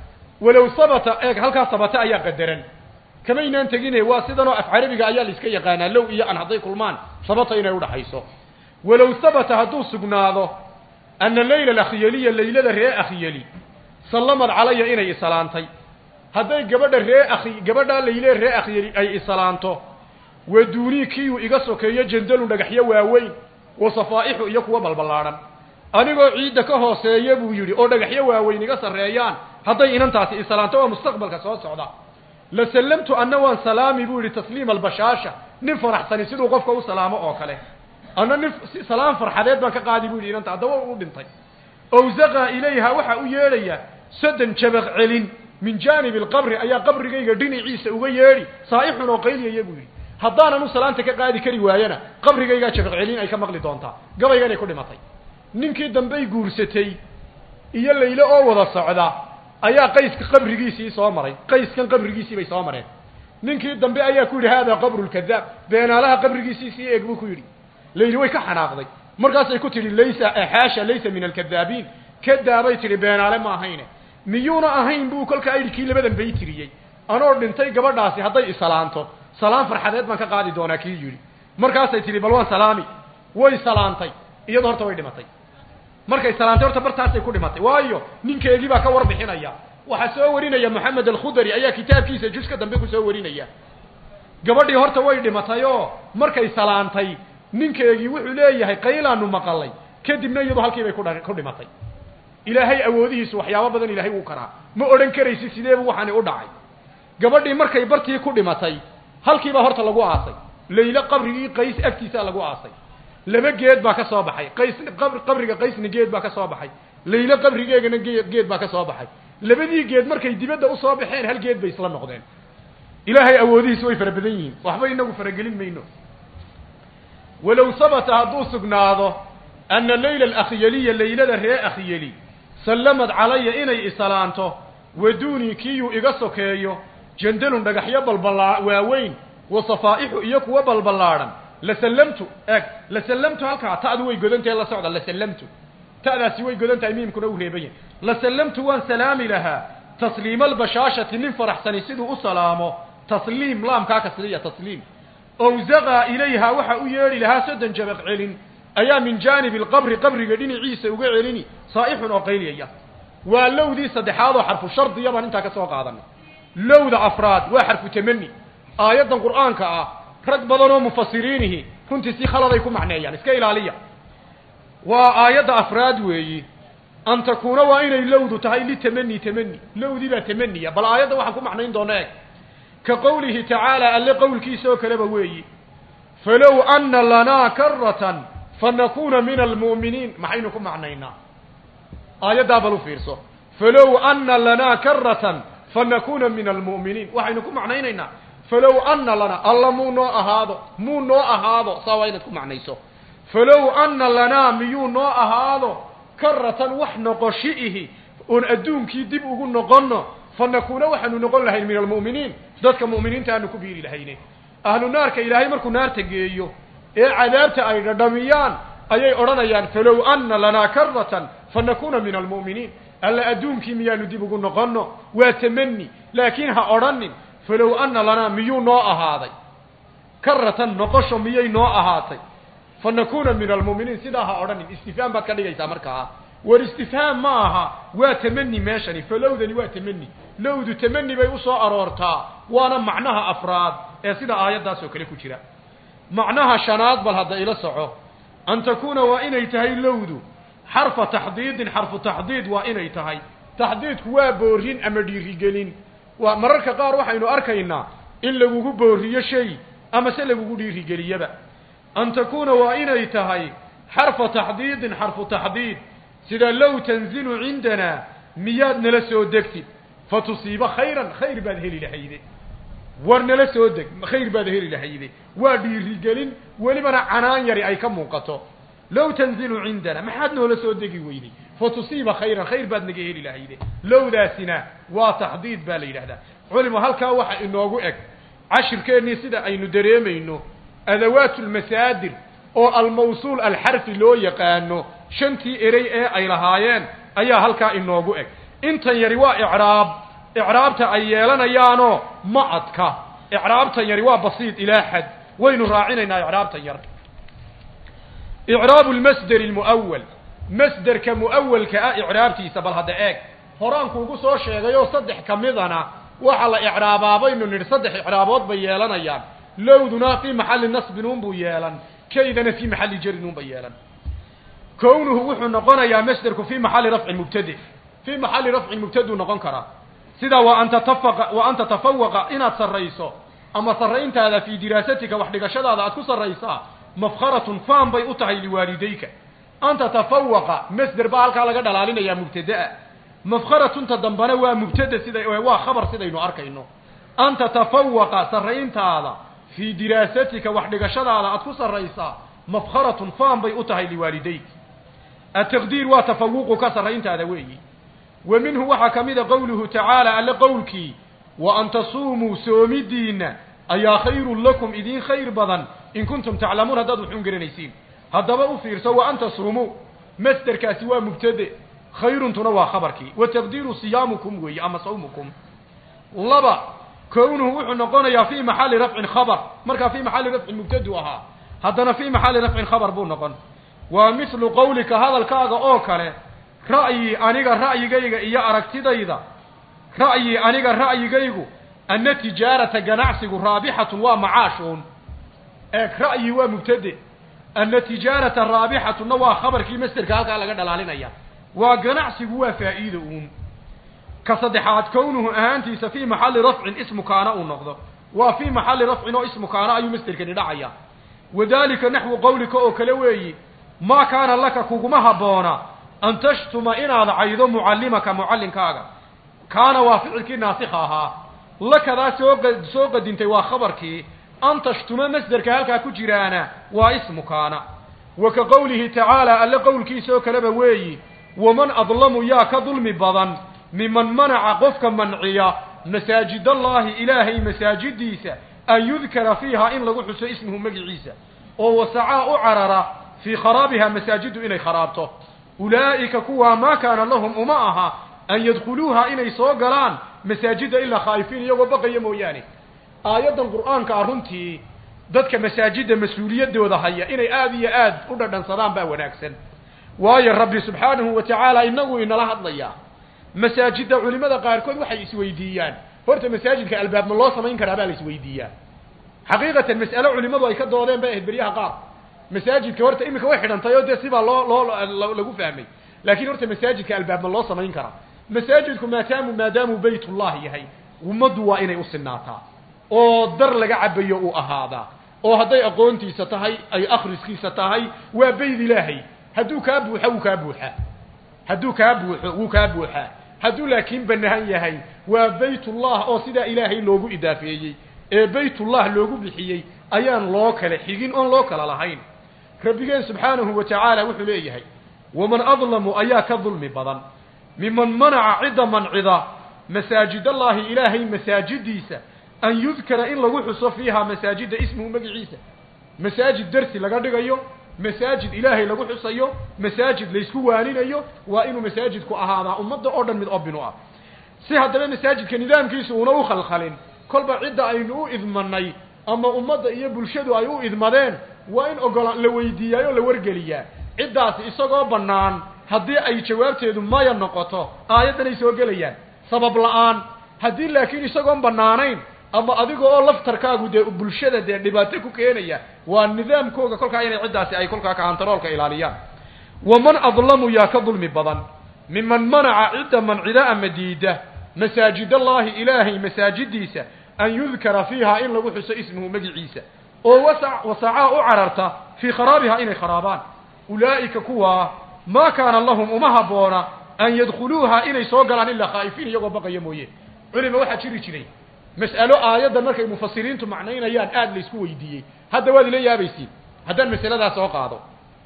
ولو ثبت إيه هل كان ثبت أيا قدرا كما ينان تجيني واسدنا أفعال بقى أيا لسكي يقانا لو إيا أن هضيك المان ثبت إنا يوضع حيثو ولو ثبت هدو سقناضو أن الليل الأخيالي الليلة رئي أخيالي sallamad calaya inay isalaantay hadday gabadha ree akhi gabadhaa layle ree akhyari ay isalaanto waduunii kiiyuu iga sokeeyo jandalun dhagaxyo waaweyn wa safaa'ixu iyo kuwa balballaadhan anigoo ciidda ka hooseeya buu yidhi oo dhagaxyo waaweyn iga sarreeyaan hadday inantaasi isalaanto waa mustaqbalka soo socda la sallamtu anna waan salaami buu yidhi tasliima albashaasha nin faraxsani siduu qofka u salaamo oo kale anna nin salaam farxadeed baan ka qaadi buu yidhi inanta haddaba u dhintay awzaqa ilayha waxa u yeedhaya sodan jabaq celin min jaanibi alqabri ayaa qabrigayga dhinaciisa uga yeedhi saa'ixun oo qayliyaya buu yidhi haddaanan u salaanta ka qaadi kari waayana qabrigaygaa jabaq celin ay ka maqli doontaa gabayganay ku dhimatay ninkii dambey guursatay iyo layle oo wada socda ayaa qayska qabrigiisii soo maray qayskan qabrigiisii bay soo mareen ninkii dambe ayaa ku yidhi haadaa qabru lkadaab beenaalaha qabrigiisii sii eeg buu ku yidhi layli way ka xanaaqday markaasay ku tidhi laysa xaasha laysa min alkadaabiin kadaabay tidhi beenaale ma ahayne miyuuna ahayn buu kolka ayidhi kii labadan bay tiriyey anoo dhintay gabadhaasi hadday isalaanto salaan farxadeed baan ka qaadi doonaa kii yidhi markaasay tidhi bal waan salaami way salaantay iyadoo horta way dhimatay markay salaantay horta bartaasay ku dhimatay waayo ninkeegii baa ka warbixinaya waxaa soo warinaya moxamed alkhudari ayaa kitaabkiisa juska dambe ku soo warinaya gabadhii horta way dhimatay oo markay salaantay ninkeegii wuxuu leeyahay qaylaanu maqalay kadibna iyadu halkii bay kudha ku dhimatay ilaahay awoodihiisu waxyaabo badan ilaahay wuu karaa ma odhan karaysi sideebu waxaani u dhacay gabadhii markay bartii ku dhimatay halkiibaa horta lagu aasay layle qabrigii qays agtiisaa lagu aasay laba geed baa ka soo baxay qays qabriga qaysna geed baa ka soo baxay layle qabrigeegana geed geed baa ka soo baxay labadii geed markay dibadda usoo baxeen hal geed bay isla noqdeen ilaahay awoodihiisu way fara badan yihiin waxba inagu faragelin mayno walow sabata hadduu sugnaado ana layla alakhyaliya laylada ree akhyali sallamad calaya inay isalaanto waduunii kiiyuu iga sokeeyo jandalun dhagaxyo balballaa waaweyn wa safaa'ixu iyo kuwa balballaadhan la sallamtu eeg la sallamtu halkaa ta'du way godantahe la socda la sallamtu ta'daasi way godan tahay miimkuna u reeban yahay la sallamtu waan salaami lahaa tasliima albashaashati nin faraxsani siduu u salaamo tasliim laamkaa kasriya tasliim awzaqaa ilayha waxa u yeedhi lahaa soddon jabaq celin ayaa min jaanibi alqabri qabriga dhinaciisa uga celini saa'ixun oo qayliyaya waa lowdii saddexaad oo xarfu shardiya baan intaa ka soo qaadanay lowda afraad waa xarfu tamani aayaddan qur'aanka ah rag badan oo mufasiriinihi runtii si khaladay ku macneeyaan iska ilaaliya waa aayadda afraad weeyi an takuuna waa inay lowdu tahay litamani tamani lowdii baa tamaniya bal aayadda waxaan ku macnayn doona eeg ka qowlihi tacaala alle qowlkiisa oo kaleba weeyi falow ana lanaa karatan fanakuuna min almu'miniin maxaynu ku macnaynaa aayaddaa bal u fiirso falow ana lanaa karatan fanakuuna min almu'miniin waxaynu ku macnaynaynaa falow ana lana alla muu noo ahaado muu noo ahaado saa waa inaad ku macnayso falow ana lanaa miyuu noo ahaado karatan wax noqoshiihi oon adduunkii dib ugu noqonno fanakuuna waxaanu noqon lahayn min almu'miniin dadka mu'miniinta aanu ku biiri lahayne ahlu naarka ilaahay markuu naarta geeyo ee cadaabta ay dhadhamiyaan ayay odhanayaan falow ana lanaa karatan fanakuuna min almu'miniin alla adduunkii miyaanu dib ugu noqonno waa tamani laakiin ha odhanin falow ana lanaa miyuu noo ahaaday karatan noqosho miyay noo ahaatay fanakuuna min almu'miniin sidaa ha odhanin istifhaam baad ka dhigaysaa markaa war istifhaam ma aha waa tamani meeshani falowdani waa tamani lowdu tamani bay usoo aroortaa waana macnaha afraad ee sida aayaddaas oo kale ku jira macnaha shanaad bal hadda ila soco an takuuna waa inay tahay lowdu xarfa taxdiidin xarfu taxdiid waa inay tahay taxdiidku waa boorin ama dhiirigelin waa mararka qaar waxaynu arkaynaa in lagugu booriyo shay ama se lagugu dhiirigeliyaba an takuuna waa inay tahay xarfa taxdiidin xarfu taxdiid sida low tanzilu cindanaa miyaad nala soo degtid fa tusiiba khayran khayr baad heli lahayde war nala soo deg khayr baad heli lahayde waa dhiirigelin welibana canaan yari ay ka muuqato low tanzilu cindana maxaad noola soo degi weyday fa tusiiba khayran khayr baad naga heli lahayde lowdaasina waa taxdiid baa la yidhahdaa culimo halkaa waxa inoogu eg cashirkeennii sida aynu dareemayno adawaat lmasaadir oo almawsuul alxarfi loo yaqaano shantii erey ee ay lahaayeen ayaa halkaa inoogu eg intan yari waa icraab icraabta ay yeelanayaanoo ma adka icraabtan yari waa basiid ilaa xad waynu raacinaynaa icraabtan yar icraabu lmasderi lmu'awal masderka mu'awalka ah icraabtiisa bal hadda eeg horaankuugu soo sheegayoo saddex ka midana waxa la icraabaa baynu nidhi saddex icraabood bay yeelanayaan lowduna fii maxalli nasbin unbuu yeelan kaydana fii maxalli jarin unbay yeelan kownuhu wuxuu noqonayaa masderku fii maxalli rafcin mubtade fii maxalli rafcin mubtaduu noqon karaa sida wa an tatafaqa wa an tatafawaqa inaad sarrayso ama sarrayntaada fii diraasatika wax dhigashadaada aad ku sarraysaa mafkharatun faan bay u tahay liwaalidayka an tatafawaqa masder baa halkaa laga dhalaalinayaa mubtadaa mafkharatunta dambana waa mubtada sida waa khabar sidaynu arkayno an tatafawaqa sarrayntaada fii diraasatika wax dhigashadaada aad ku sarraysaa mafkharatun faan bay u tahay liwaalidayk ataqdiir waa tafawuqu ka sarrayntaada weeyi wa minhu waxaa ka mida qowluhu tacaala alle qowlkii wa an tasuumuu soomidiinna ayaa khayrun lakum idiin khayr badan in kuntum taclamuun haddaad waxuun garanaysiin haddaba u fiirso wa an tasuumuu masderkaasi waa mubtade khayruntuna waa khabarkii wa taqdiiru siyaamukum weeye ama sawmukum laba kownuhu wuxuu noqonayaa fii maxalli rafcin khabar markaa fii maxalli rafcin mubtadu ahaa haddana fii maxalli rafcin khabar buu noqon waa mithlu qowlika hadalkaaga oo kale ra'yi aniga ra'yigayga iyo aragtidayda ra'yi aniga ra'yigaygu anna tijaarata ganacsigu raabixatun waa macaashuun eeg ra'yi waa mubtade anna tijaarata raabixatunna waa khabarkii masderka halkaa laga dhalaalinaya waa ganacsigu waa faa'iida uun ka saddexaad kownuhu ahaantiisa fii maxalli rafcin ismu kaana uu noqdo waa fii maxalli rafcin oo ismu kaana ayuu masderkani dhacaya wadaalika naxwu qowlika oo kale weeyi maa kaana laka kuguma habboona an tashtuma inaad caydo mucallimaka mucallinkaaga kaana waa ficilkii naasikha ahaa lakadaa soo soo qadintay waa khabarkii an tashtuma masderka halkaa ku jiraana waa ismu kaana wa ka qowlihi tacaala alle qowlkiisa oo kaleba weeyi waman adlamu yaa ka dulmi badan miman manaca qofka manciya masaajidallaahi ilaahay masaajidiisa an yudkara fiiha in lagu xuso ismuhu magiciisa oo wasacaa u carara fii kharaabiha masaajiddu inay kharaabto ulaa'ika kuwaa maa kaana lahum uma aha an yadkhuluuha inay soo galaan masaajidda ilaa khaa'ifiin iyagoo baqaya mooyaane aayaddan qur'aanka ah runtii dadka masaajidda mas-uuliyaddooda haya inay aada iyo aad u dhadhansadaan baa wanaagsan waayo rabbi subxaanahu wa tacaala inagu inala hadlayaa masaajidda culimada qaarkood waxay isweydiiyaan horta masaajidka albaab ma loo samayn karaa baa la isweydiiyaa xaqiiqatan mas'alo culimadu ay ka doodeen bay ahayd beryaha qaar masaajidka horta iminka way xidhantay oo dee sibaa loo loo lagu fahmay laakiin horta masaajidka albaab ma loo samayn karaa masaajidku maadaamu maadaamuu baytullah yahay ummaddu waa inay u sinaataa oo dar laga cabayo uu ahaadaa oo hadday aqoontiisa tahay ay akhriskiisa tahay waa bayd ilaahay hadduu kaa buuxo wuu kaa buuxaa hadduu kaa buuxo wuu kaa buuxaa hadduu laakiin bannaan yahay waa baytullah oo sidaa ilaahay loogu idaafeeyey ee baytullah loogu bixiyey ayaan loo kala xigin oon loo kala lahayn rabbigeen subxaanahu wa tacaala wuxuu leeyahay waman adlamu ayaa ka dulmi badan miman manaca cidda mancida masaajidallaahi ilaahay masaajidiisa an yudkara in lagu xuso fiiha masaajidda ismuhu magiciisa masaajid darsi laga dhigayo masaajid ilaahay lagu xusayo masaajid laysku waaninayo waa inuu masaajidku ahaadaa ummadda oo dhan mid obinu ah si haddaba masaajidka nidaamkiisu una u khalkhalin kolba cidda aynu u idmanay ama ummadda iyo bulshadu ay u idmadeen waa in ogola la weydiiyaayoo la wargeliyaa ciddaasi isagoo bannaan haddii ay jawaabteedu maya noqoto aayaddanay soo gelayaan sabab la-aan haddii laakiin isagoon bannaanayn ama adiga oo laftarkaagu dee bulshada dee dhibaato ku keenaya waa nidaamkooga kolkaa inay ciddaasi ay kolkaa kaantaroolka ilaaliyaan waman adlamu yaa ka dulmi badan miman manaca cidda mancida ama diida masaajidallaahi ilaahay masaajidiisa an yudkara fiiha in lagu xuso ismuhu magiciisa oo wasa wasacaa u cararta fii kharaabiha inay kharaabaan ulaa'ika kuwaa maa kaana lahum uma habboona an yadkhuluuha inay soo galaan ilaa khaa'ifiin iyagoo baqaya mooye culima waxaa jiri jiray mas'alo aayaddan markay mufasiriintu macnaynayaan aada laysku weydiiyey hadda waad ila yaabaysiin haddaan masaladaas soo qaado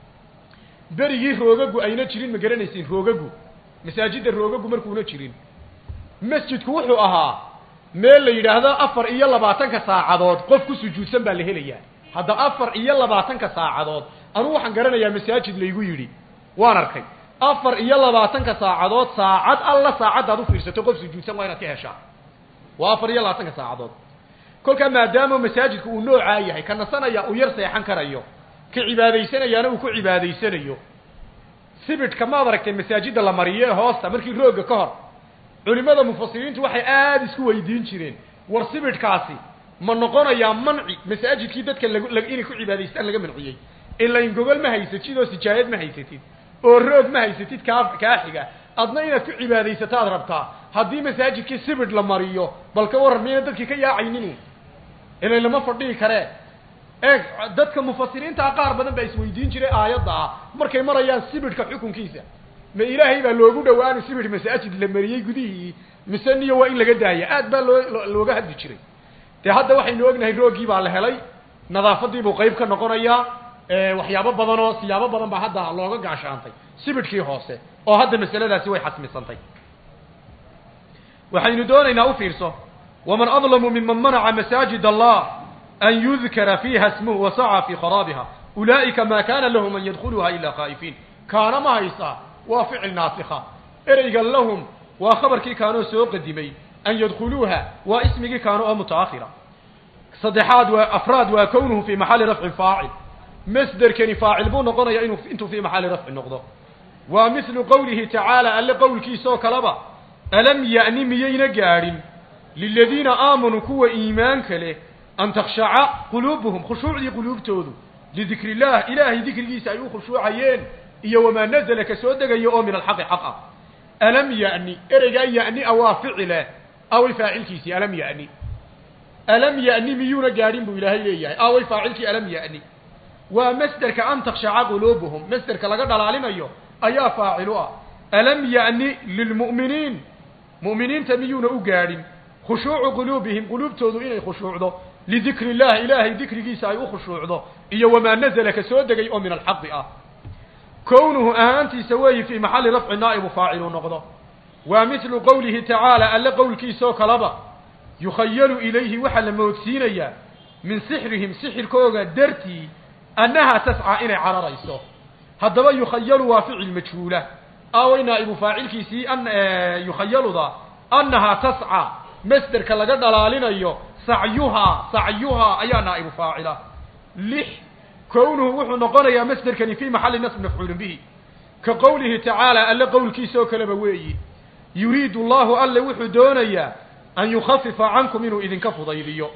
berigii roogagu ayna jirin ma garanaysiin roogagu masaajidda roogagu markuuna jirin masjidku wuxuu ahaa meel la yidhaahdo afar iyo labaatanka saacadood qof ku sujuudsan baa la helayaa hadda afar iyo labaatanka saacadood anugu waxaan garanayaa masaajid laygu yidhi waan arkay afar iyo labaatanka saacadood saacad alla saacaddaad u fiirsato qof sujuudsan waa inaad ka heshaa waa afar iyo labaatanka saacadood kolkaa maadaama masaajidku uu noocaa yahay ka nasanaya uu yar seexan karayo ka cibaadaysanayaana uu ku cibaadaysanayo sibidhka maad aragteen masaajidda la mariye hoosta markii roogga ka hor culimada mufasiriintu waxay aada isku weydiin jireen war sibidhkaasi ma noqonayaa manci masaajidkii dadka lag inay ku cibaadaystaan laga manciyey ilain gogol ma haysatid oo sijaayad ma haysatid oo roog ma haysatid kaa kaa xiga adna inaad ku cibaadaysataad rabtaa haddii masaajidkii sibidh la mariyo bal ka waran miyayna dadkii ka yaacaynin ilay lama fadhihi karee eeg dadka mufasiriintaa qaar badan baa isweydiin jiray aayadda ah markay marayaan sibidhka xukunkiisa ma ilaahay baa loogu dhawaani sibidh masaajid la mariyey gudihii mise niyo waa in laga daaya aad baa loo looga hadli jiray dee hadda waxaynu ognahay roogii baa la helay nadaafadii buu qayb ka noqonayaa waxyaabo badan oo siyaabo badan baa hadda looga gaashaantay sibidhkii hoose oo hadda masaladaasi way xasmisantay waxaynu doonaynaa u fiirso waman adlamu miman manaca masaajid allah an yudkara fiiha smuhu wasaca fii kharaabiha ulaa'ika ma kana lahum an yadkhuluha ila khaa'ifiin kaana ma haysaa waa ficil naasikha ereyga lahum waa khabarkii kaanoo soo qadimay an yadkhuluuha waa ismigii kaano oo mutaakhira saddexaad waa afraad waa kownuhu fii maxalli rafcin faacil masderkani faacil buu noqonaya inuu intuu fii maxalli rafci noqdo waa mislu qowlihi tacaala alle qowlkiisa oo kaleba alam ya'ni miyayna gaadhin liladiina aamanuu kuwa iimaanka leh an takhshaca quluubuhum khushuucdii quluubtoodu lidikri illah ilaahay dikrigiisa ay u khushuucayeen iyo wamaa nazala ka soo degaya oo min alxaqi xaq ah alam ya'ni ereygaa ya'ni a waa ficile away faacilkiisii alam ya'ni alam ya'ni miyuuna gaadhin buu ilaahay leeyahay away faacilkii alam ya'ni waa masderka an takhshaca quluubuhum masderka laga dhalaalinayo ayaa faacilu ah alam ya'ni lilmu'miniin mu'miniinta miyuuna u gaadhin khushuucu quluubihim quluubtoodu inay khushuucdo lidikri illah ilaahay dikrigiisa ay u khushuucdo iyo wamaa nazala ka soo degay oo min alxaqi ah kownuhu ahaantiisa weeyi fii maxalli rafci naa'ibu faacilu noqdo waa mislu qowlihi tacaala alle qowlkiisaoo kaleba yukhayalu ilayhi waxaa la moodsiinayaa min sixrihim sixirkooga dartii annahaa tascaa inay cararayso haddaba yukhayalu waa ficil majhuula aaway naa'ibu faacilkiisii an yukhayaluda annahaa tascaa masderka laga dhalaalinayo sacyuhaa sacyuhaa ayaa naa'ibu faacila lix kownuhu wuxuu noqonayaa masderkani fii maxalli nasb mafcuulin bihi ka qowlihi tacaala alle qowlkiisa oo kaleba weeyi yuriidu allahu alle wuxuu doonayaa an yukhafifa cankum inuu idinka fudaydiyo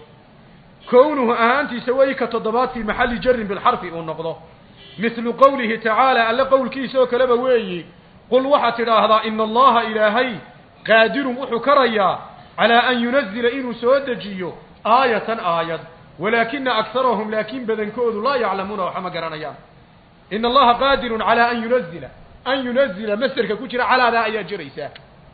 kownuhu ahaantiisa weeyi ka toddobaad fii maxalli jarin bilxarfi uu noqdo mislu qowlihi tacaala alle qowlkiisa oo kaleba weeyi qul waxaad tidhaahdaa ina allaha ilaahay qaadirun wuxuu karayaa calaa an yunazila inuu soo dejiyo aayatan aayad walaakina akarahum laakiin badankoodu laa yaclamuuna waxa ma garanayaan ina allaha qaadirun calaa an yunazila an yunazila masderka ku jira calaadaa ayaa jiraysaa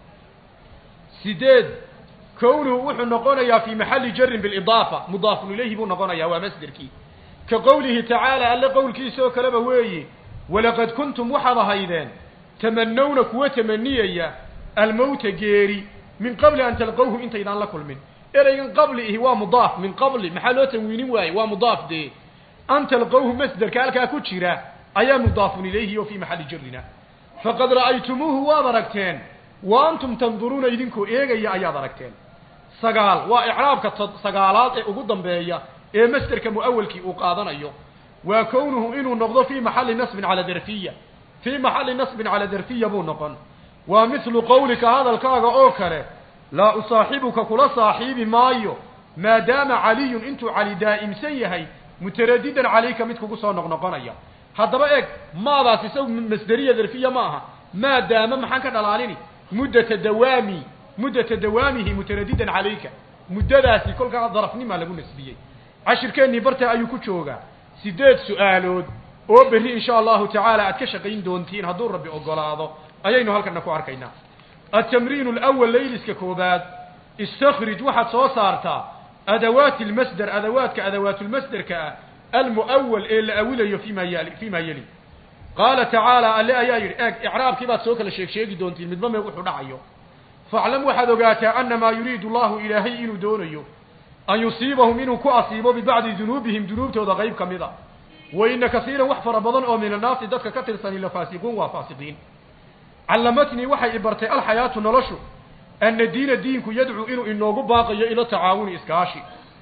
sideed kownuhu wuxuu noqonayaa fii maxalli jarin bilidaafa mudaafun ilayhi buu noqonayaa waa masderkii ka qowlihi tacaala alle qowlkiisa oo kaleba weeyi walaqad kuntum waxaad ahaydeen tamanawna kuwa tamaniyaya almowta geeri min qabli an talqowhu intaydaan la kulmin ereygan qabli ihi waa mudaaf min qabli maxaa loo tanwiinin waaye waa mudaaf dee an talqowhu masderka halkaa ku jira ayaa mudaafun ilayhi oo fii maxalli jarina faqad ra'aytumuuhu waad aragteen wa antum tanduruuna idinkoo eegaya ayaad aragteen sagaal waa icraabka sagaalaad ee ugu dambeeya ee masderka mu'awalkii uu qaadanayo waa kownuhu inuu noqdo fii maxalli nasbin cala darfiya fii maxalli nasbin cala darfiya buu noqon waa mithlu qowlika hadalkaaga oo kale laa usaaxibuka kula saaxiibi maayo maadaama caliyun intuu cali daa'imsan yahay mutaradidan calayka mid kugu soo noqnoqonaya haddaba eeg maadaas isagu masderiya darfiya ma aha maadaama maxaan ka dhalaalini muddata dawaami muddata dawaamihi mutaradidan calayka muddadaasi kolkaa darafnimaa lagu nasbiyey cashirkeennii bartaa ayuu ku joogaa siddeed su'aalood oo berri insha allahu tacaala aad ka shaqayn doontiin hadduu rabbi ogolaado ayaynu halkana ku arkaynaa altamriinu alawal layliska koobaad istakhrij waxaad soo saartaa adawaati almasder adawaadka adawaatulmasderka ah almu'awal ee la awilayo fima yali fima yeli qaala tacaala alle ayaa yidhi eeg icraabkii baad soo kala sheeg sheegi doontiin midba mee wuxuu dhacayo faclam waxaad ogaataa annamaa yuriidu allahu ilaahay inuu doonayo an yusiibahum inuu ku asiibo bibacdi dunuubihim dunuubtooda qayb ka mid a wa ina kasiiran wax fara badan oo min annaasi dadka ka tirsani la faasiquun waa faasiqiin callamatnii waxay i bartay alxayaatu noloshu anna diina diinku yadcuu inuu inoogu baaqayo ila tacaawuni iskaashi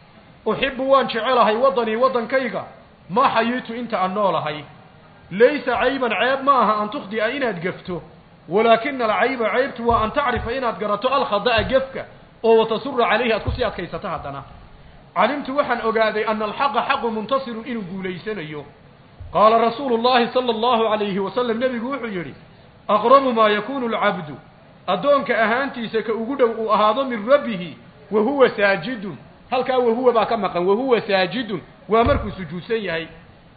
uxibu waan jecelahay waddanii waddankayga maa xayiitu inta aan noolahay laysa cayban ceeb ma aha an tukhdi'a inaad gefto walaakina alcayba ceybtu waa an tacrifa inaad garato alkhada'a gefka oo watasura calayhi aad kusii adkaysato haddana calimtu waxaan ogaaday ana alxaqa xaqu muntasirun inuu guulaysanayo qaala rasuulu llahi sala allahu calayhi wasalam nebigu wuxuu yidhi aqrabu maa yakunu alcabdu addoonka ahaantiisa ka ugu dhow uu ahaado min rabbihi wa huwa saajidun halkaa wahuwa baa ka maqan wahuwa saajidun waa markuu sujuudsan yahay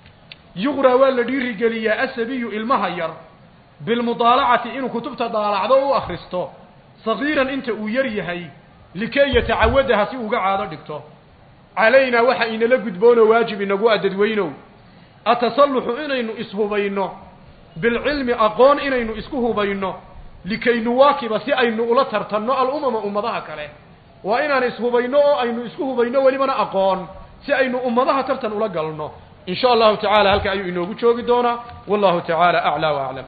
yuqraa waa la dhiirigeliyaa asabiyu ilmaha yar bilmudaalacati inuu kutubta daalacdo u akhristo sagiiran inta uu yar yahay likay yatacawadaha si uga caado dhigto calaynaa waxa inala gudboonoo waajib inagu adadweynow atasalluxu inaynu ishubayno bilcilmi aqoon inaynu isku hubayno likay nuwaakiba si aynu ula tartanno alumama ummadaha kale waa inaan ishubayno oo aynu isku hubayno welibana aqoon si aynu ummadaha tartan ula galno in sha allahu tacaala halka ayuu inoogu joogi doonaa wallahu tacaala aclaa wa aclam